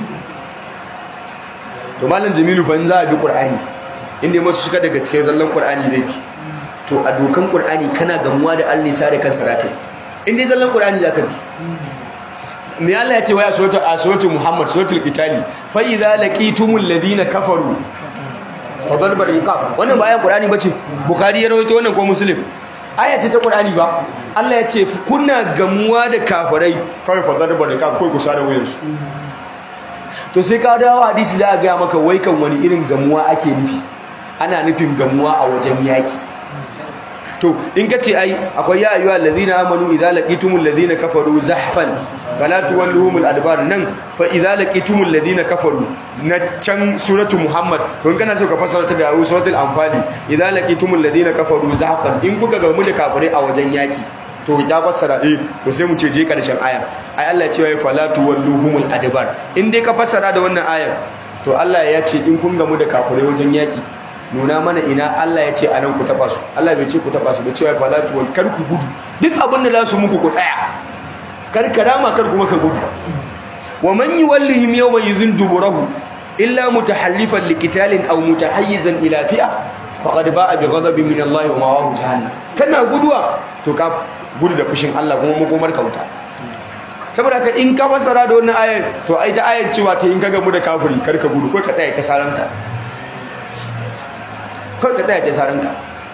Speaker 1: to malam jamilu ban za a bi qur'ani inda masu suka da gaskiya zallan qur'ani zai bi to a dokan qur'ani kana gamuwa da Allah sa da kansa rakai inda zallan qur'ani zaka bi me Allah ya ce waya suratul a suratul Muhammad suratul Qitali fa idza laqitumul ladina kafaru fadal bariqab wannan ba ayan Qur'ani bace Bukhari ya rawaito wannan ko Muslim aya ce ta Qur'ani ba Allah ya ce kuna gamuwa da kafirai kawai fadal bariqab kai ku sada wayansu to sai ka dawo hadisi za a ga maka wai kan wani irin gamuwa ake nufi ana nufin gamuwa a wajen yaki to in ka ce ai akwai ya ayyuha allazina amanu idza laqitumul ladina kafaru zahfan fala tuwalluhumul adbar nan fa idza laqitumul ladina kafaru na can suratu muhammad to in kana so ka fassara ta da suratul anfal idza laqitumul ladina kafaru zahfan in kuka ga mu da kafirai a wajen yaki to ya fassara eh to sai mu ce je karshen aya ai Allah ya ce wai fala tuwalluhumul adbar in dai ka fassara da wannan ayar to Allah ya ce in kun ga mu da kafirai wajen yaki nuna mana ina Allah ya ce a nan ku taba su Allah bai ce ku taba su bai ce wai falatu wal kar ku gudu duk abin da za su muku ku tsaya kar karama kar kuma ka gudu wa man yuwallihim yawma yuzin duburahu illa mutahallifan liqitalin aw mutahayyizan ila fi'a faqad ba'a bi ghadabin min Allah wa ma'ahu jahannam kana guduwa to ka gudu da fushin Allah kuma makomar ka wuta saboda haka in ka fassara da wannan ayar to ai ta ayar cewa ta in ka gamu da kafiri kar ka gudu ko ka tsaya ta saranka kawai ka tsaya ta saranka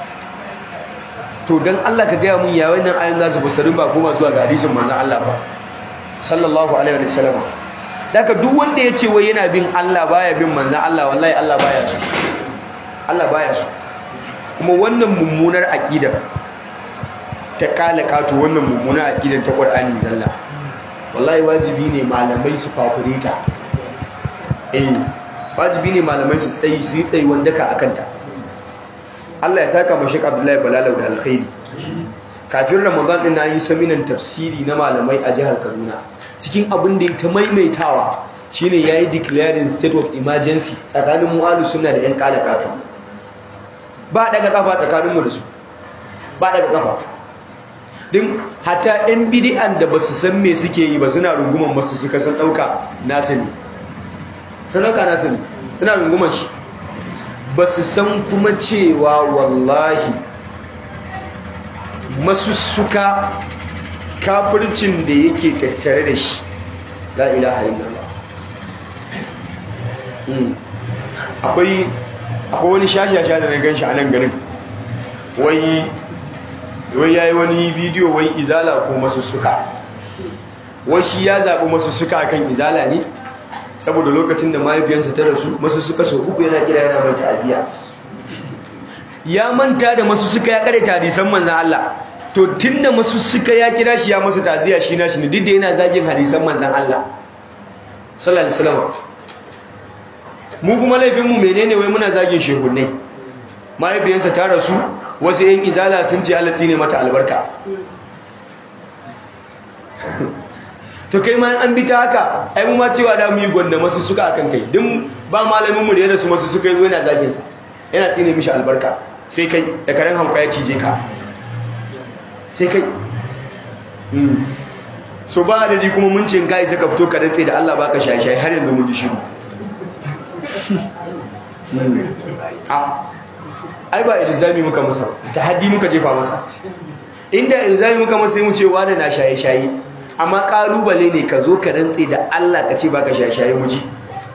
Speaker 1: to don Allah ka gaya mun ya wannan ayin za su fasarin ba kuma zuwa ga hadisin manzon Allah ba sallallahu alaihi wa sallam daga duk wanda ya ce wai yana bin Allah baya bin manzon Allah wallahi Allah baya su Allah baya su kuma wannan mummunar aqida ta kalaka to wannan mummunar aqidan ta Qur'ani zalla wallahi wajibi ne malamai su fafureta eh wajibi ne malamai su tsayi su yi tsayi wanda ka akanta Allah ya saka mashi Abdullahi Balalau da alkhairi kafin Ramadan din nayi saminan tafsiri na malamai a jihar Kaduna cikin abin da ya ta maimaitawa shine yayi declaring state of emergency tsakanin mu ahlus sunna da yan kalakatu ba daga kafa tsakanin mu da su ba daga kafa din hatta yan bid'an da basu san me suke yi ba suna runguman masu suka san dauka nasu ne sun dauka nasu ne suna runguman shi ba su san kuma cewa wallahi masussuka kafircin da yake tattare da shi la ilaha illallah akwai akwai wani shashasha da na gan shi a nan garin wai wai yayi wani bidiyo wai izala ko masussuka wai shi ya zaɓi masussuka akan izala ne saboda lokacin da mahaifiyarsa ta rasu masu suka so uku yana kira yana mai ta'aziyya ya manta da masu suka ya kare hadisan manzan Allah to tunda masu suka ya kira shi ya masa ta'aziyya shi na shi ne duk da yana zagin hadisan manzan Allah sallallahu alaihi wasallam mu kuma laifin mu menene wai muna zagin shehunnai mahaifiyarsa ta rasu wasu yan izala sun ce Allah ne mata albarka to kai ma an bi ta haka ai mu ma cewa da mu yi gwanda masu suka akan kai din ba malamin mu da ya rasu masu suka yi zo yana zagin sa yana tsine mishi albarka sai kai da karen hauka ya cije ka sai kai so ba da kuma mun ce kai sai ka fito ka dantse da Allah baka shaye-shaye har yanzu mun ji shiru ai ba ilzami muka masa ta haddi muka jefa masa inda ilzami muka masa mu ce wani na shaye-shaye amma kalubale ne ka zo ka rantse da Allah ka ce baka shaye-shaye mu ji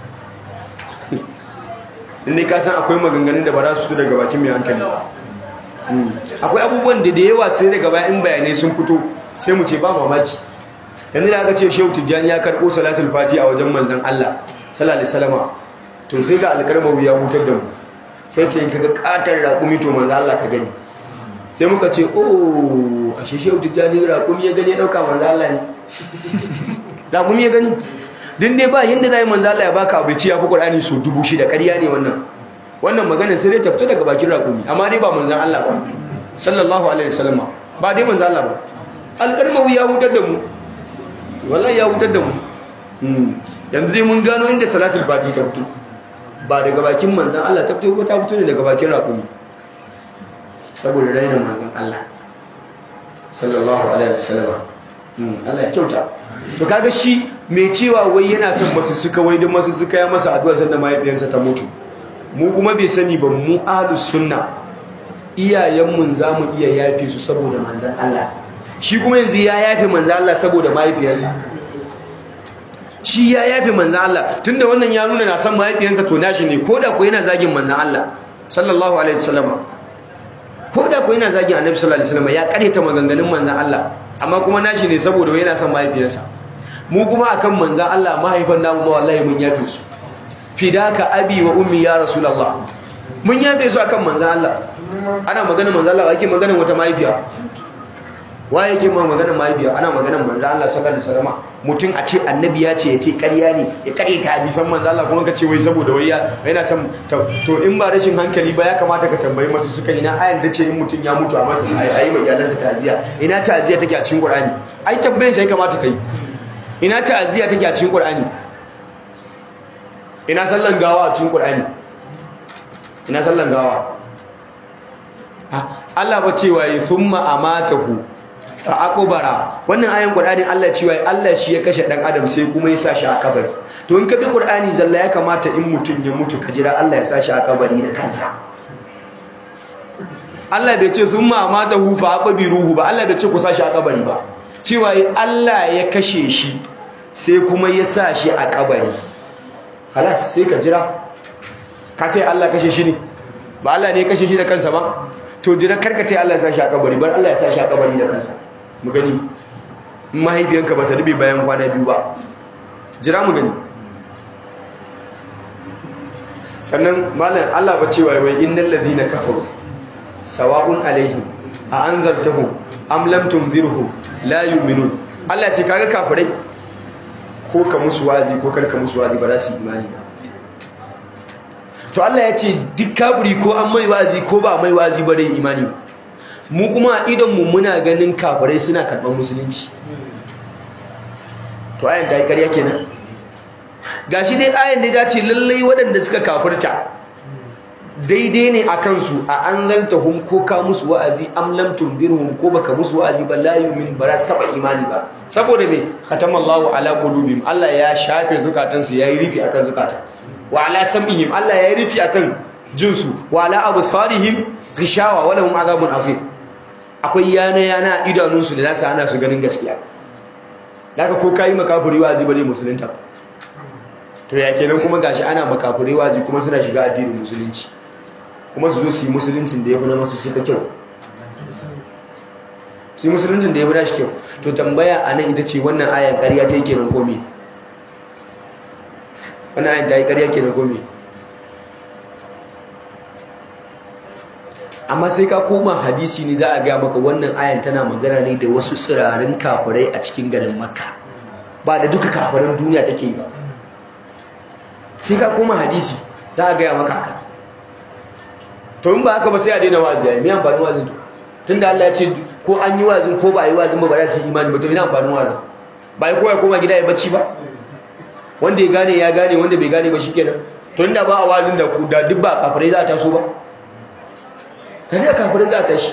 Speaker 1: inda ka san akwai maganganun da ba za su fito daga bakin mai hankali akwai abubuwan da da yawa sai daga bayan bayanai sun fito sai mu ce ba mamaki yanzu da aka ce shehu tijjani ya karɓo salatul fati a wajen manzan Allah sallallahu alaihi wasallama to sai ga alkarmawi ya hutar da mu sai ce in kaga katar raƙumi to manzan Allah ka gani sai muka ce oh a shehu tijjani raƙumi ya gani ya ɗauka manzan Allah ne raƙumi ya gani din dai ba yanda zai manzan Allah ya baka abu ya fi Qur'ani so dubu shida ƙarya ne wannan wannan maganar sai dai ta fito daga bakin raƙumi amma dai ba manzan Allah ba sallallahu alaihi wasallama ba dai manzan Allah ba alkarmawi ya hutar da mu wallahi ya hutar da mu yanzu dai mun gano inda salatul fati ta fito ba daga bakin manzan Allah ta fito ko ta fito ne daga bakin rakumi saboda raina manzan Allah sallallahu alaihi wasallam Allah ya kyauta to kaga shi mai cewa wai yana son masu suka wai don masu suka ya masa addu'a sanda mahaifiyarsa ta mutu mu kuma bai sani ba mu ahlus sunna iyayenmu za mu iya yafe su saboda manzan Allah shi kuma yanzu ya yafe manzan Allah saboda mahaifiyarsa shi ya yafe manzan Allah tunda wannan ya nuna na san mahaifiyarsa to nashi ne koda ko yana zagin manzan Allah sallallahu alaihi wasallam koda ko yana zagin annabi sallallahu alaihi wasallam ya kareta maganganun manzan Allah amma kuma nashi ne saboda yana son mahaifiyarsa mu kuma akan manzan Allah mahaifan namu ma wallahi mun yafe su fidaka abi wa ummi ya rasulullah mun yafe su akan manzan Allah ana maganar manzan Allah ake maganar wata mahaifiya wa yake ma maganar mahaifiya ana maganar manzan Allah sallallahu alaihi wasallam mutum a ce annabi ya ce ya ce ƙarya ne ya ƙare ta hadisan manzan Allah kuma ka ce wai saboda wai yana can to in ba rashin hankali ba ya kamata ka tambayi masu suka ina ayan da ce in mutum ya mutu a masa ayi mai iyalansa ta'aziya ina ta'aziya take a cikin Qur'ani ai tambayin shi ya kamata kai ina ta'aziya take a cikin Qur'ani ina sallan gawa a cikin Qur'ani ina sallan gawa Allah ba cewa yi thumma amatahu fa aqbara wannan ayan Qur'ani Allah cewa Allah shi ya kashe dan adam sai kuma ya sa shi a kabari to in ka bi Qur'ani zalla ya kamata in mutum ya mutu ka jira Allah ya sa shi a kabari da kansa Allah bai ce thumma amatahu fa aqbiruhu ba Allah bai ce ku sa shi a kabari ba cewa Allah ya kashe shi sai kuma ya sa shi a kabari halas sai ka jira ka ce Allah kashe shi ne ba Allah ne ya kashe shi da kansa ba to jira karka ce Allah ya sa shi a kabari bar Allah ya sa shi a kabari da kansa mu gani mahaifiyanka ba ta rube bayan kwana biyu ba jira mu gani sannan malam Allah ba cewa wai innal ladina kafaru sawa'un alaihim a anzartahum am lam tunzirhum la yu'minun Allah ce kaga kafirai ko ka musu wazi ko karka musu wazi ba za su imani ba to Allah ya ce duk kafiri ko an mai wazi ko ba mai wazi ba dai imani ba mu kuma idan mu muna ganin kafirai suna karɓar musulunci to ayan ta yi ƙarya kenan gashi dai ayan da ta ce lallai waɗanda suka kafirta daidai ne a kansu a an zanta hum ko ka musu wa'azi am lam tundirhum ko baka musu wa'azi ba la yu'min ba za su taba imani ba saboda me khatamallahu ala qulubihim Allah ya shafe zukatansu yayi rufi akan zukata wa ala sam'ihim Allah yayi rufi akan jinsu wa ala absarihim ghishawa wa lahum azabun azim akwai yana yana idanunsu da zasu hana su ganin gaskiya daga ko kai makafiri wa'azi bare musulunta ba to ya kenan kuma gashi ana makafiri wa'azi kuma suna shiga addinin musulunci kuma su zo su yi musuluncin da ya fi na masu suka kyau su yi musuluncin da ya fi na shi kyau to tambaya a nan ita ce wannan ayan ƙarya ta yi kenan komi wannan ayan ta yi ƙarya kenan komi amma sai ka koma hadisi ne za a gaya maka wannan ayan tana magana ne da wasu tsirarin kafirai a cikin garin makka ba da duka kafiran duniya take yi ba sai ka koma hadisi za a gaya maka haka to in ba haka ba sai a daina wazi ya yi mai amfanin wazin to tun da Allah ya ce ko an yi wazin ko ba a yi wazin ba ba za su yi imani ba to ina amfanin wazin ba ya kowa koma gida ya bacci ba wanda ya gane ya gane wanda bai gane ba shi kenan to to inda ba a wazin da ku da duk ba kafirai za ta so ba da ne kafirai za ta shi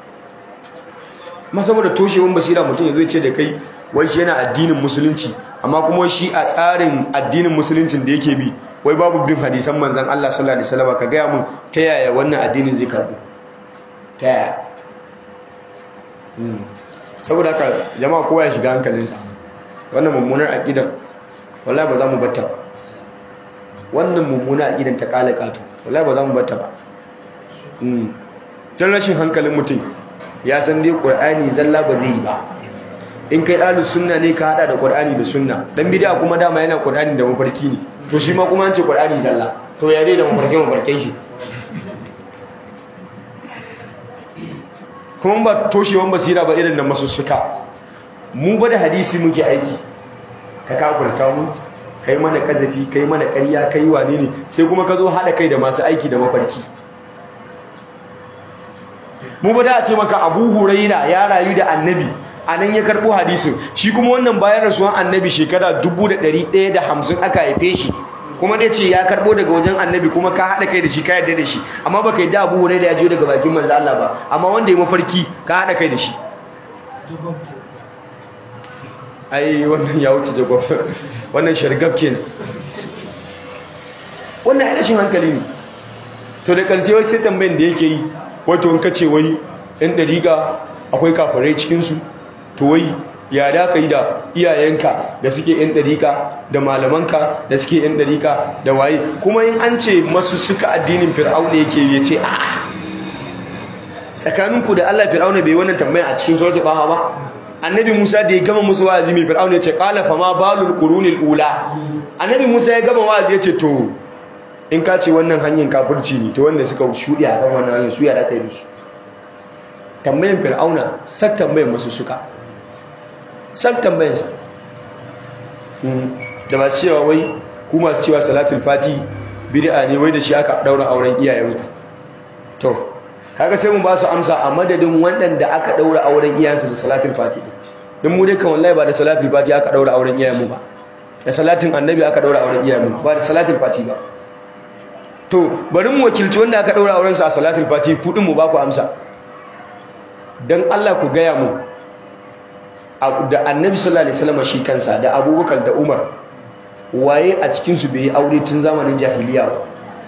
Speaker 1: ma saboda toshewan basira mutum ya zo ce da kai wai shi yana addinin musulunci amma kuma shi a tsarin addinin musuluncin da yake bi wai babu bin hadisan manzan Allah sallallahu alaihi wasallam ka gaya mun ta yaya wannan addinin zai karbu ta yaya saboda haka jama'a kowa ya shiga hankalinsa wannan mummunar aqidan wallahi ba za mu batta ba wannan mummunar aqidan ta kala katu wallahi ba za mu batta ba dan rashin hankalin mutum ya san dai qur'ani zalla ba zai yi ba in kai ahlus sunna ne ka hada da qur'ani da sunna dan bid'a kuma dama yana qur'ani da mafarki ne to shi ma kuma an ce qur'ani zalla to ya dai da mafarkin mafarkin shi kuma ba toshewan basira ba irin da masussuka mu ba da hadisi muke aiki ka kakurta mu kai mana kazafi kai mana ƙarya kai wane ne sai kuma ka zo haɗa kai da masu aiki da mafarki mu ba da a ce maka abu huraira ya rayu da annabi a nan ya karɓo hadisin shi kuma wannan bayan rasuwan annabi shekara 1150 aka haife shi kuma dai ce ya karɓo daga wajen annabi kuma ka haɗa kai da shi ka yarda da shi amma baka yadda abu huraira ya jiyo daga bakin manzo Allah ba amma wanda ya mafarki ka haɗa kai da shi ai wannan ya wuce jagob wannan shargab kenan wannan ya rashin hankali ne to da ƙarshe wai sai tambayin da yake yi wato in kace wai ɗan ɗariƙa akwai kafirai cikinsu to wai ya da ka yi da iyayenka da suke yan ɗarika da malamanka da suke yan ɗarika da waye kuma in an ce masu suka addinin fir'auna yake ya ce a tsakaninku da allah fir'auna bai wannan tambayan a cikin suratul baha ba annabi musa da ya gama musu wa'azi mai fir'auna ya ce qala fa ma balul qurunil ula annabi musa ya gama wa'azi ya ce to in ka ce wannan hanyar kafirci ne to wanda suka shuɗe a kan wannan hanyar su ya da kai musu tambayan fir'auna sak tambayan masu suka sak tambayansa da masu cewa wai ku masu cewa salatul fati bid'a ne wai da shi aka daura auren iyayenku to kaga sai mu ba su amsa a madadin waɗanda aka daura auren iyayensu da salatul fati don mu dai kan wallahi ba da salatul fati aka daura auren iyayenmu ba da salatin annabi aka daura auren iyayenmu ba da salatul fati ba to bari mu wakilci wanda aka daura auren sa a salatul fati kudin mu ba ku amsa dan Allah ku gaya mu da annabi sallallahu alaihi wasallam shi kansa da abubakar da umar waye a cikinsu bai yi aure tun zamanin jahiliya ba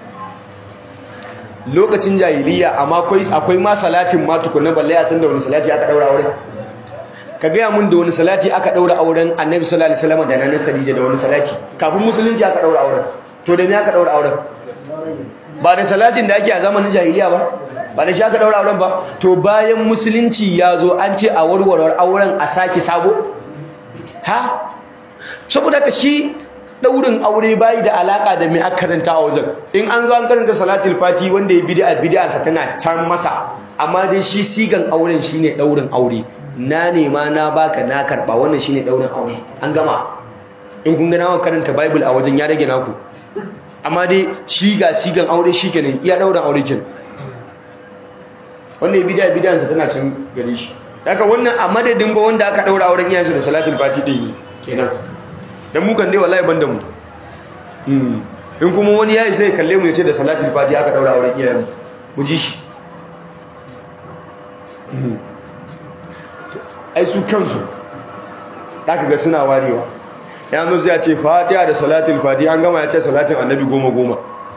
Speaker 1: lokacin jahiliya amma akwai ma salatin ma tukunna balle a san da wani salati aka daura auren ka gaya mun da wani salati aka daura auren annabi sallallahu alaihi wasallam da nanin khadija da wani salati kafin musulunci aka daura auren to da me aka daura auren ba da salatin da ake a zamanin jahiliya ba ba da shi aka daura auren ba to bayan musulunci ya zo an ce a warware auren a sake sabo ha saboda ka shi daurin aure bayi da alaka da mai aka karanta a wajen in an zo an karanta salatul fati wanda ya bid'a bid'a sa tana can masa amma dai shi sigan auren shine daurin aure na nema na baka na karba wannan shine daurin aure an gama in kun ga nawa karanta bible a wajen ya rage naku amma dai shi ga sigan aure shi kenan iya daurin aure kenan wanda ya bid'a bid'a sa tana can gare shi haka wannan a madadin ba wanda aka daura auren iyayensa da salatul fati din kenan dan mu kan dai wallahi banda mu in kuma wani yayi sai kalle mu yace da salatul fati aka daura auren iyayen mu ji shi ai su kansu zaka ga suna warewa yanzu sai ya ce fatiha da salatul fati an gama ya ce salatin annabi goma goma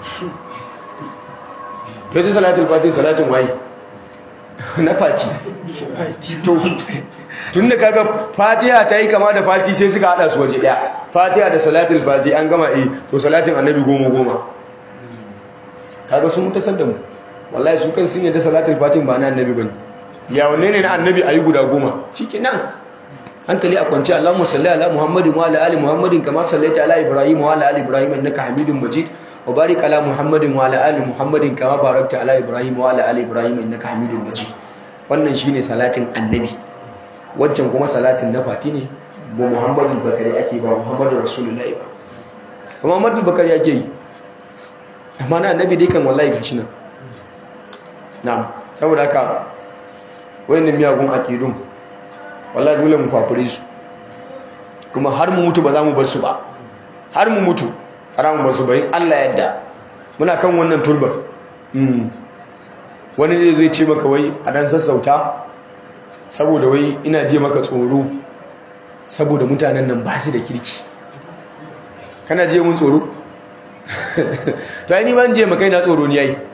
Speaker 1: to ce salatul fati salatin waye na fati to tun da kaga fatiha ta yi kama da fati sai suka hada su waje daya fatiha da salatul fati an gama eh to salatin annabi goma goma kaga sun mutasar da mu wallahi su kan sun yadda salatul fati ba na annabi bane ya wanne ne na annabi ayi guda goma shikenan hankali a kwance Allahumma salli ala Muhammadin wa ala ali Muhammadin kama sallaita ala Ibrahim wa ala ali Ibrahim innaka Hamidum Majid wa barik ala Muhammadin wa ala ali Muhammadin kama barakta ala Ibrahim wa ala ali Ibrahim innaka Hamidum Majid wannan shine salatin annabi wancan kuma salatin na fati ne ba muhammadu bakari ake ba muhammadu rasulullahi ba ba muhammadu bakari ake yi amma na annabi dai kan wallahi gashi nan na'am saboda haka wayannan miyagun aqidun wallahi dole mu fafure su kuma har mu mutu ba za mu bar su ba har mu mutu haramun wasu bari Allah yadda muna kan wannan turban wani zai zai ce maka wai a dan sassauta saboda wai ina je maka tsoro saboda mutanen nan ba su da kirki kana je mun tsoro to ai ni ban je maka ina tsoro ni yayi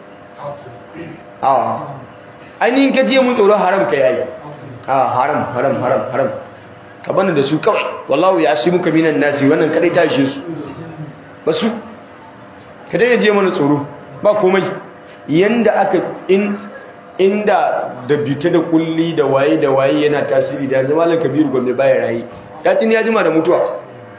Speaker 1: a ai ni ka je mun tsoro haram ka yayi a haram haram haram haram ka bani da su kawai wallahu ya asi muka minan nasi wannan kadai tashi su ba su ka daina je mana tsoro ba komai yanda aka in inda da bita da kulli da waye da waye yana tasiri da yanzu malam kabiru gombe baya rayi ya tuni ya jima da mutuwa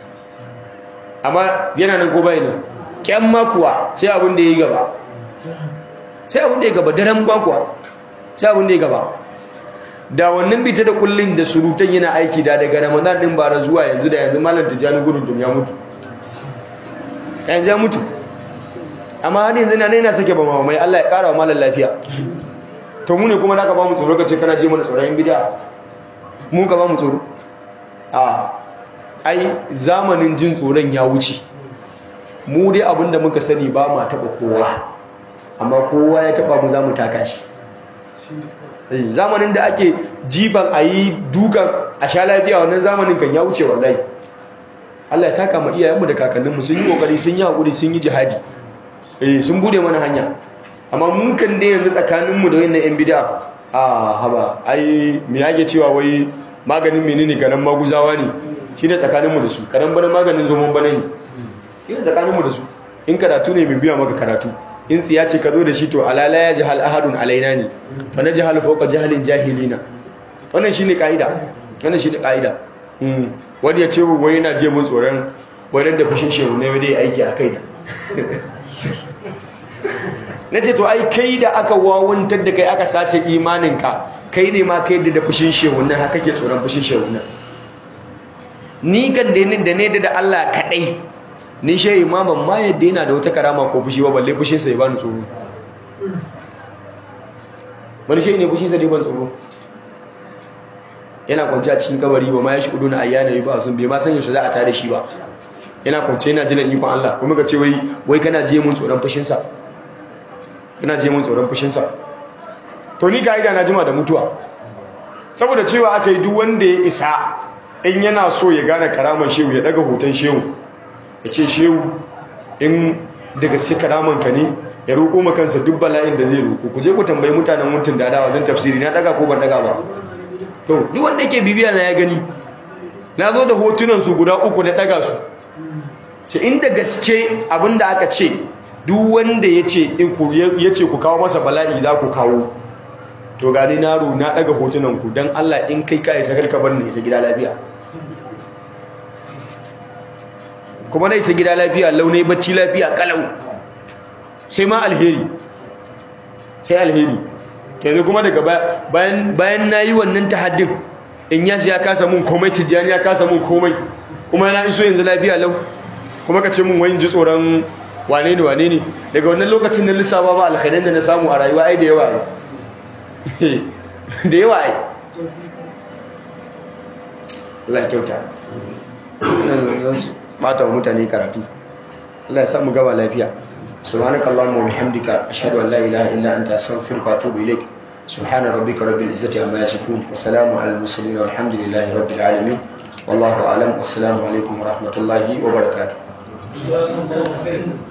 Speaker 1: amma yana nan ko bai nan kyan makuwa sai abin da ya yi gaba sai abin da ya gaba daren makuwa sai abin da ya gaba da wannan bita da kullin da surutan yana aiki da daga ramadan din bara zuwa yanzu da yanzu malam tijjani gudun ya mutu yanzu ya mutu amma har yanzu na yana sake ba mamai Allah ya kara wa malam lafiya to mu ne kuma da ka ba mu tsoro ka ce kana je mana tsoron bid'a mu ka ba mu tsoro a ai zamanin jin tsoron ya wuce mu dai abinda muka sani ba ma taba kowa amma kowa ya taba mu za mu taka shi zamanin da ake jiban a yi dukan a sha lafiya wannan zamanin kan ya wuce wallahi Allah ya saka ma iyayenmu da kakanninmu sun yi kokari sun yi hakuri sun yi jihadi eh sun bude mana hanya amma mun kan dai yanzu tsakaninmu da wannan yan bid'a a haba ai me yake cewa wai maganin menene garan maguzawa ne shine tsakaninmu da su karan bana maganin zomon bana ne shine tsakaninmu da su in karatu ne mai biya maka karatu in tsiya ce ka zo da shi to alala ya jahal ahadun alaina ne fa na jahal fawqa jahalin jahilina wannan shine kaida wannan shine kaida wani ya ce wai yana je mun tsoron wani da fushin shehu ne dai aiki a kai na ce to ai kai da aka wawantar da kai aka sace imaninka kai ne ma kai da fushin shehu nan haka ke tsoron fushin shehu nan ni kan da ne da Allah kadai ni shehi ma ban ma yadda yana da wata karama ko fushi ba balle fushinsa ya bani tsoro wani shehi ne fushinsa ne ban tsoro yana kwanci a cikin kabari ba ma ya shi kudu na ayyana yi ba sun bai ma san yaushe za a tare shi ba yana kwanci yana jiran ikon Allah kuma ka ce wai wai kana je mun tsoron fushinsa kana je mun tsoron fushinsa to ni ga ida na jima da mutuwa saboda cewa aka yi duk wanda ya isa in yana so ya gane karaman shehu ya daga hoton shehu ya ce shehu in daga sai karaman ka ne ya roƙo ma kansa duk bala'in da zai roƙo ku je ku tambayi mutanen mutum da adawa don tafsiri na daga ko ban daga ba to duk wanda yake bibiya na ya gani na zo da hotunan su guda uku na daga su ce inda gaske abinda aka ce duk wanda ya ce ya ce ku kawo masa bala'i za ku kawo to gani na ro na daga hotunan ku don Allah in kai ka isa karka bar ni isa gida lafiya kuma na isa gida lafiya launai bacci lafiya kalau sai ma alheri sai alheri yanzu kuma daga bayan bayan nayi wannan tahaddin in yasi ya kasa mun komai tijjani ya kasa mun komai kuma na iso yanzu lafiya lau kuma ka ce mun wani ji tsoron wane ne wane ne daga wannan lokacin na lissafa ba alkhairan da na samu a rayuwa ai da yawa ai da yawa ai Allah ya kyauta bata wa mutane karatu Allah ya samu gaba lafiya سبحانك اللهم وبحمدك أشهد أن لا إله إلا أنت أستغفرك وأتوب إليك سبحان ربك رب العزة عما يصفون وسلام على المرسلين والحمد لله رب العالمين والله أعلم والسلام عليكم ورحمة الله وبركاته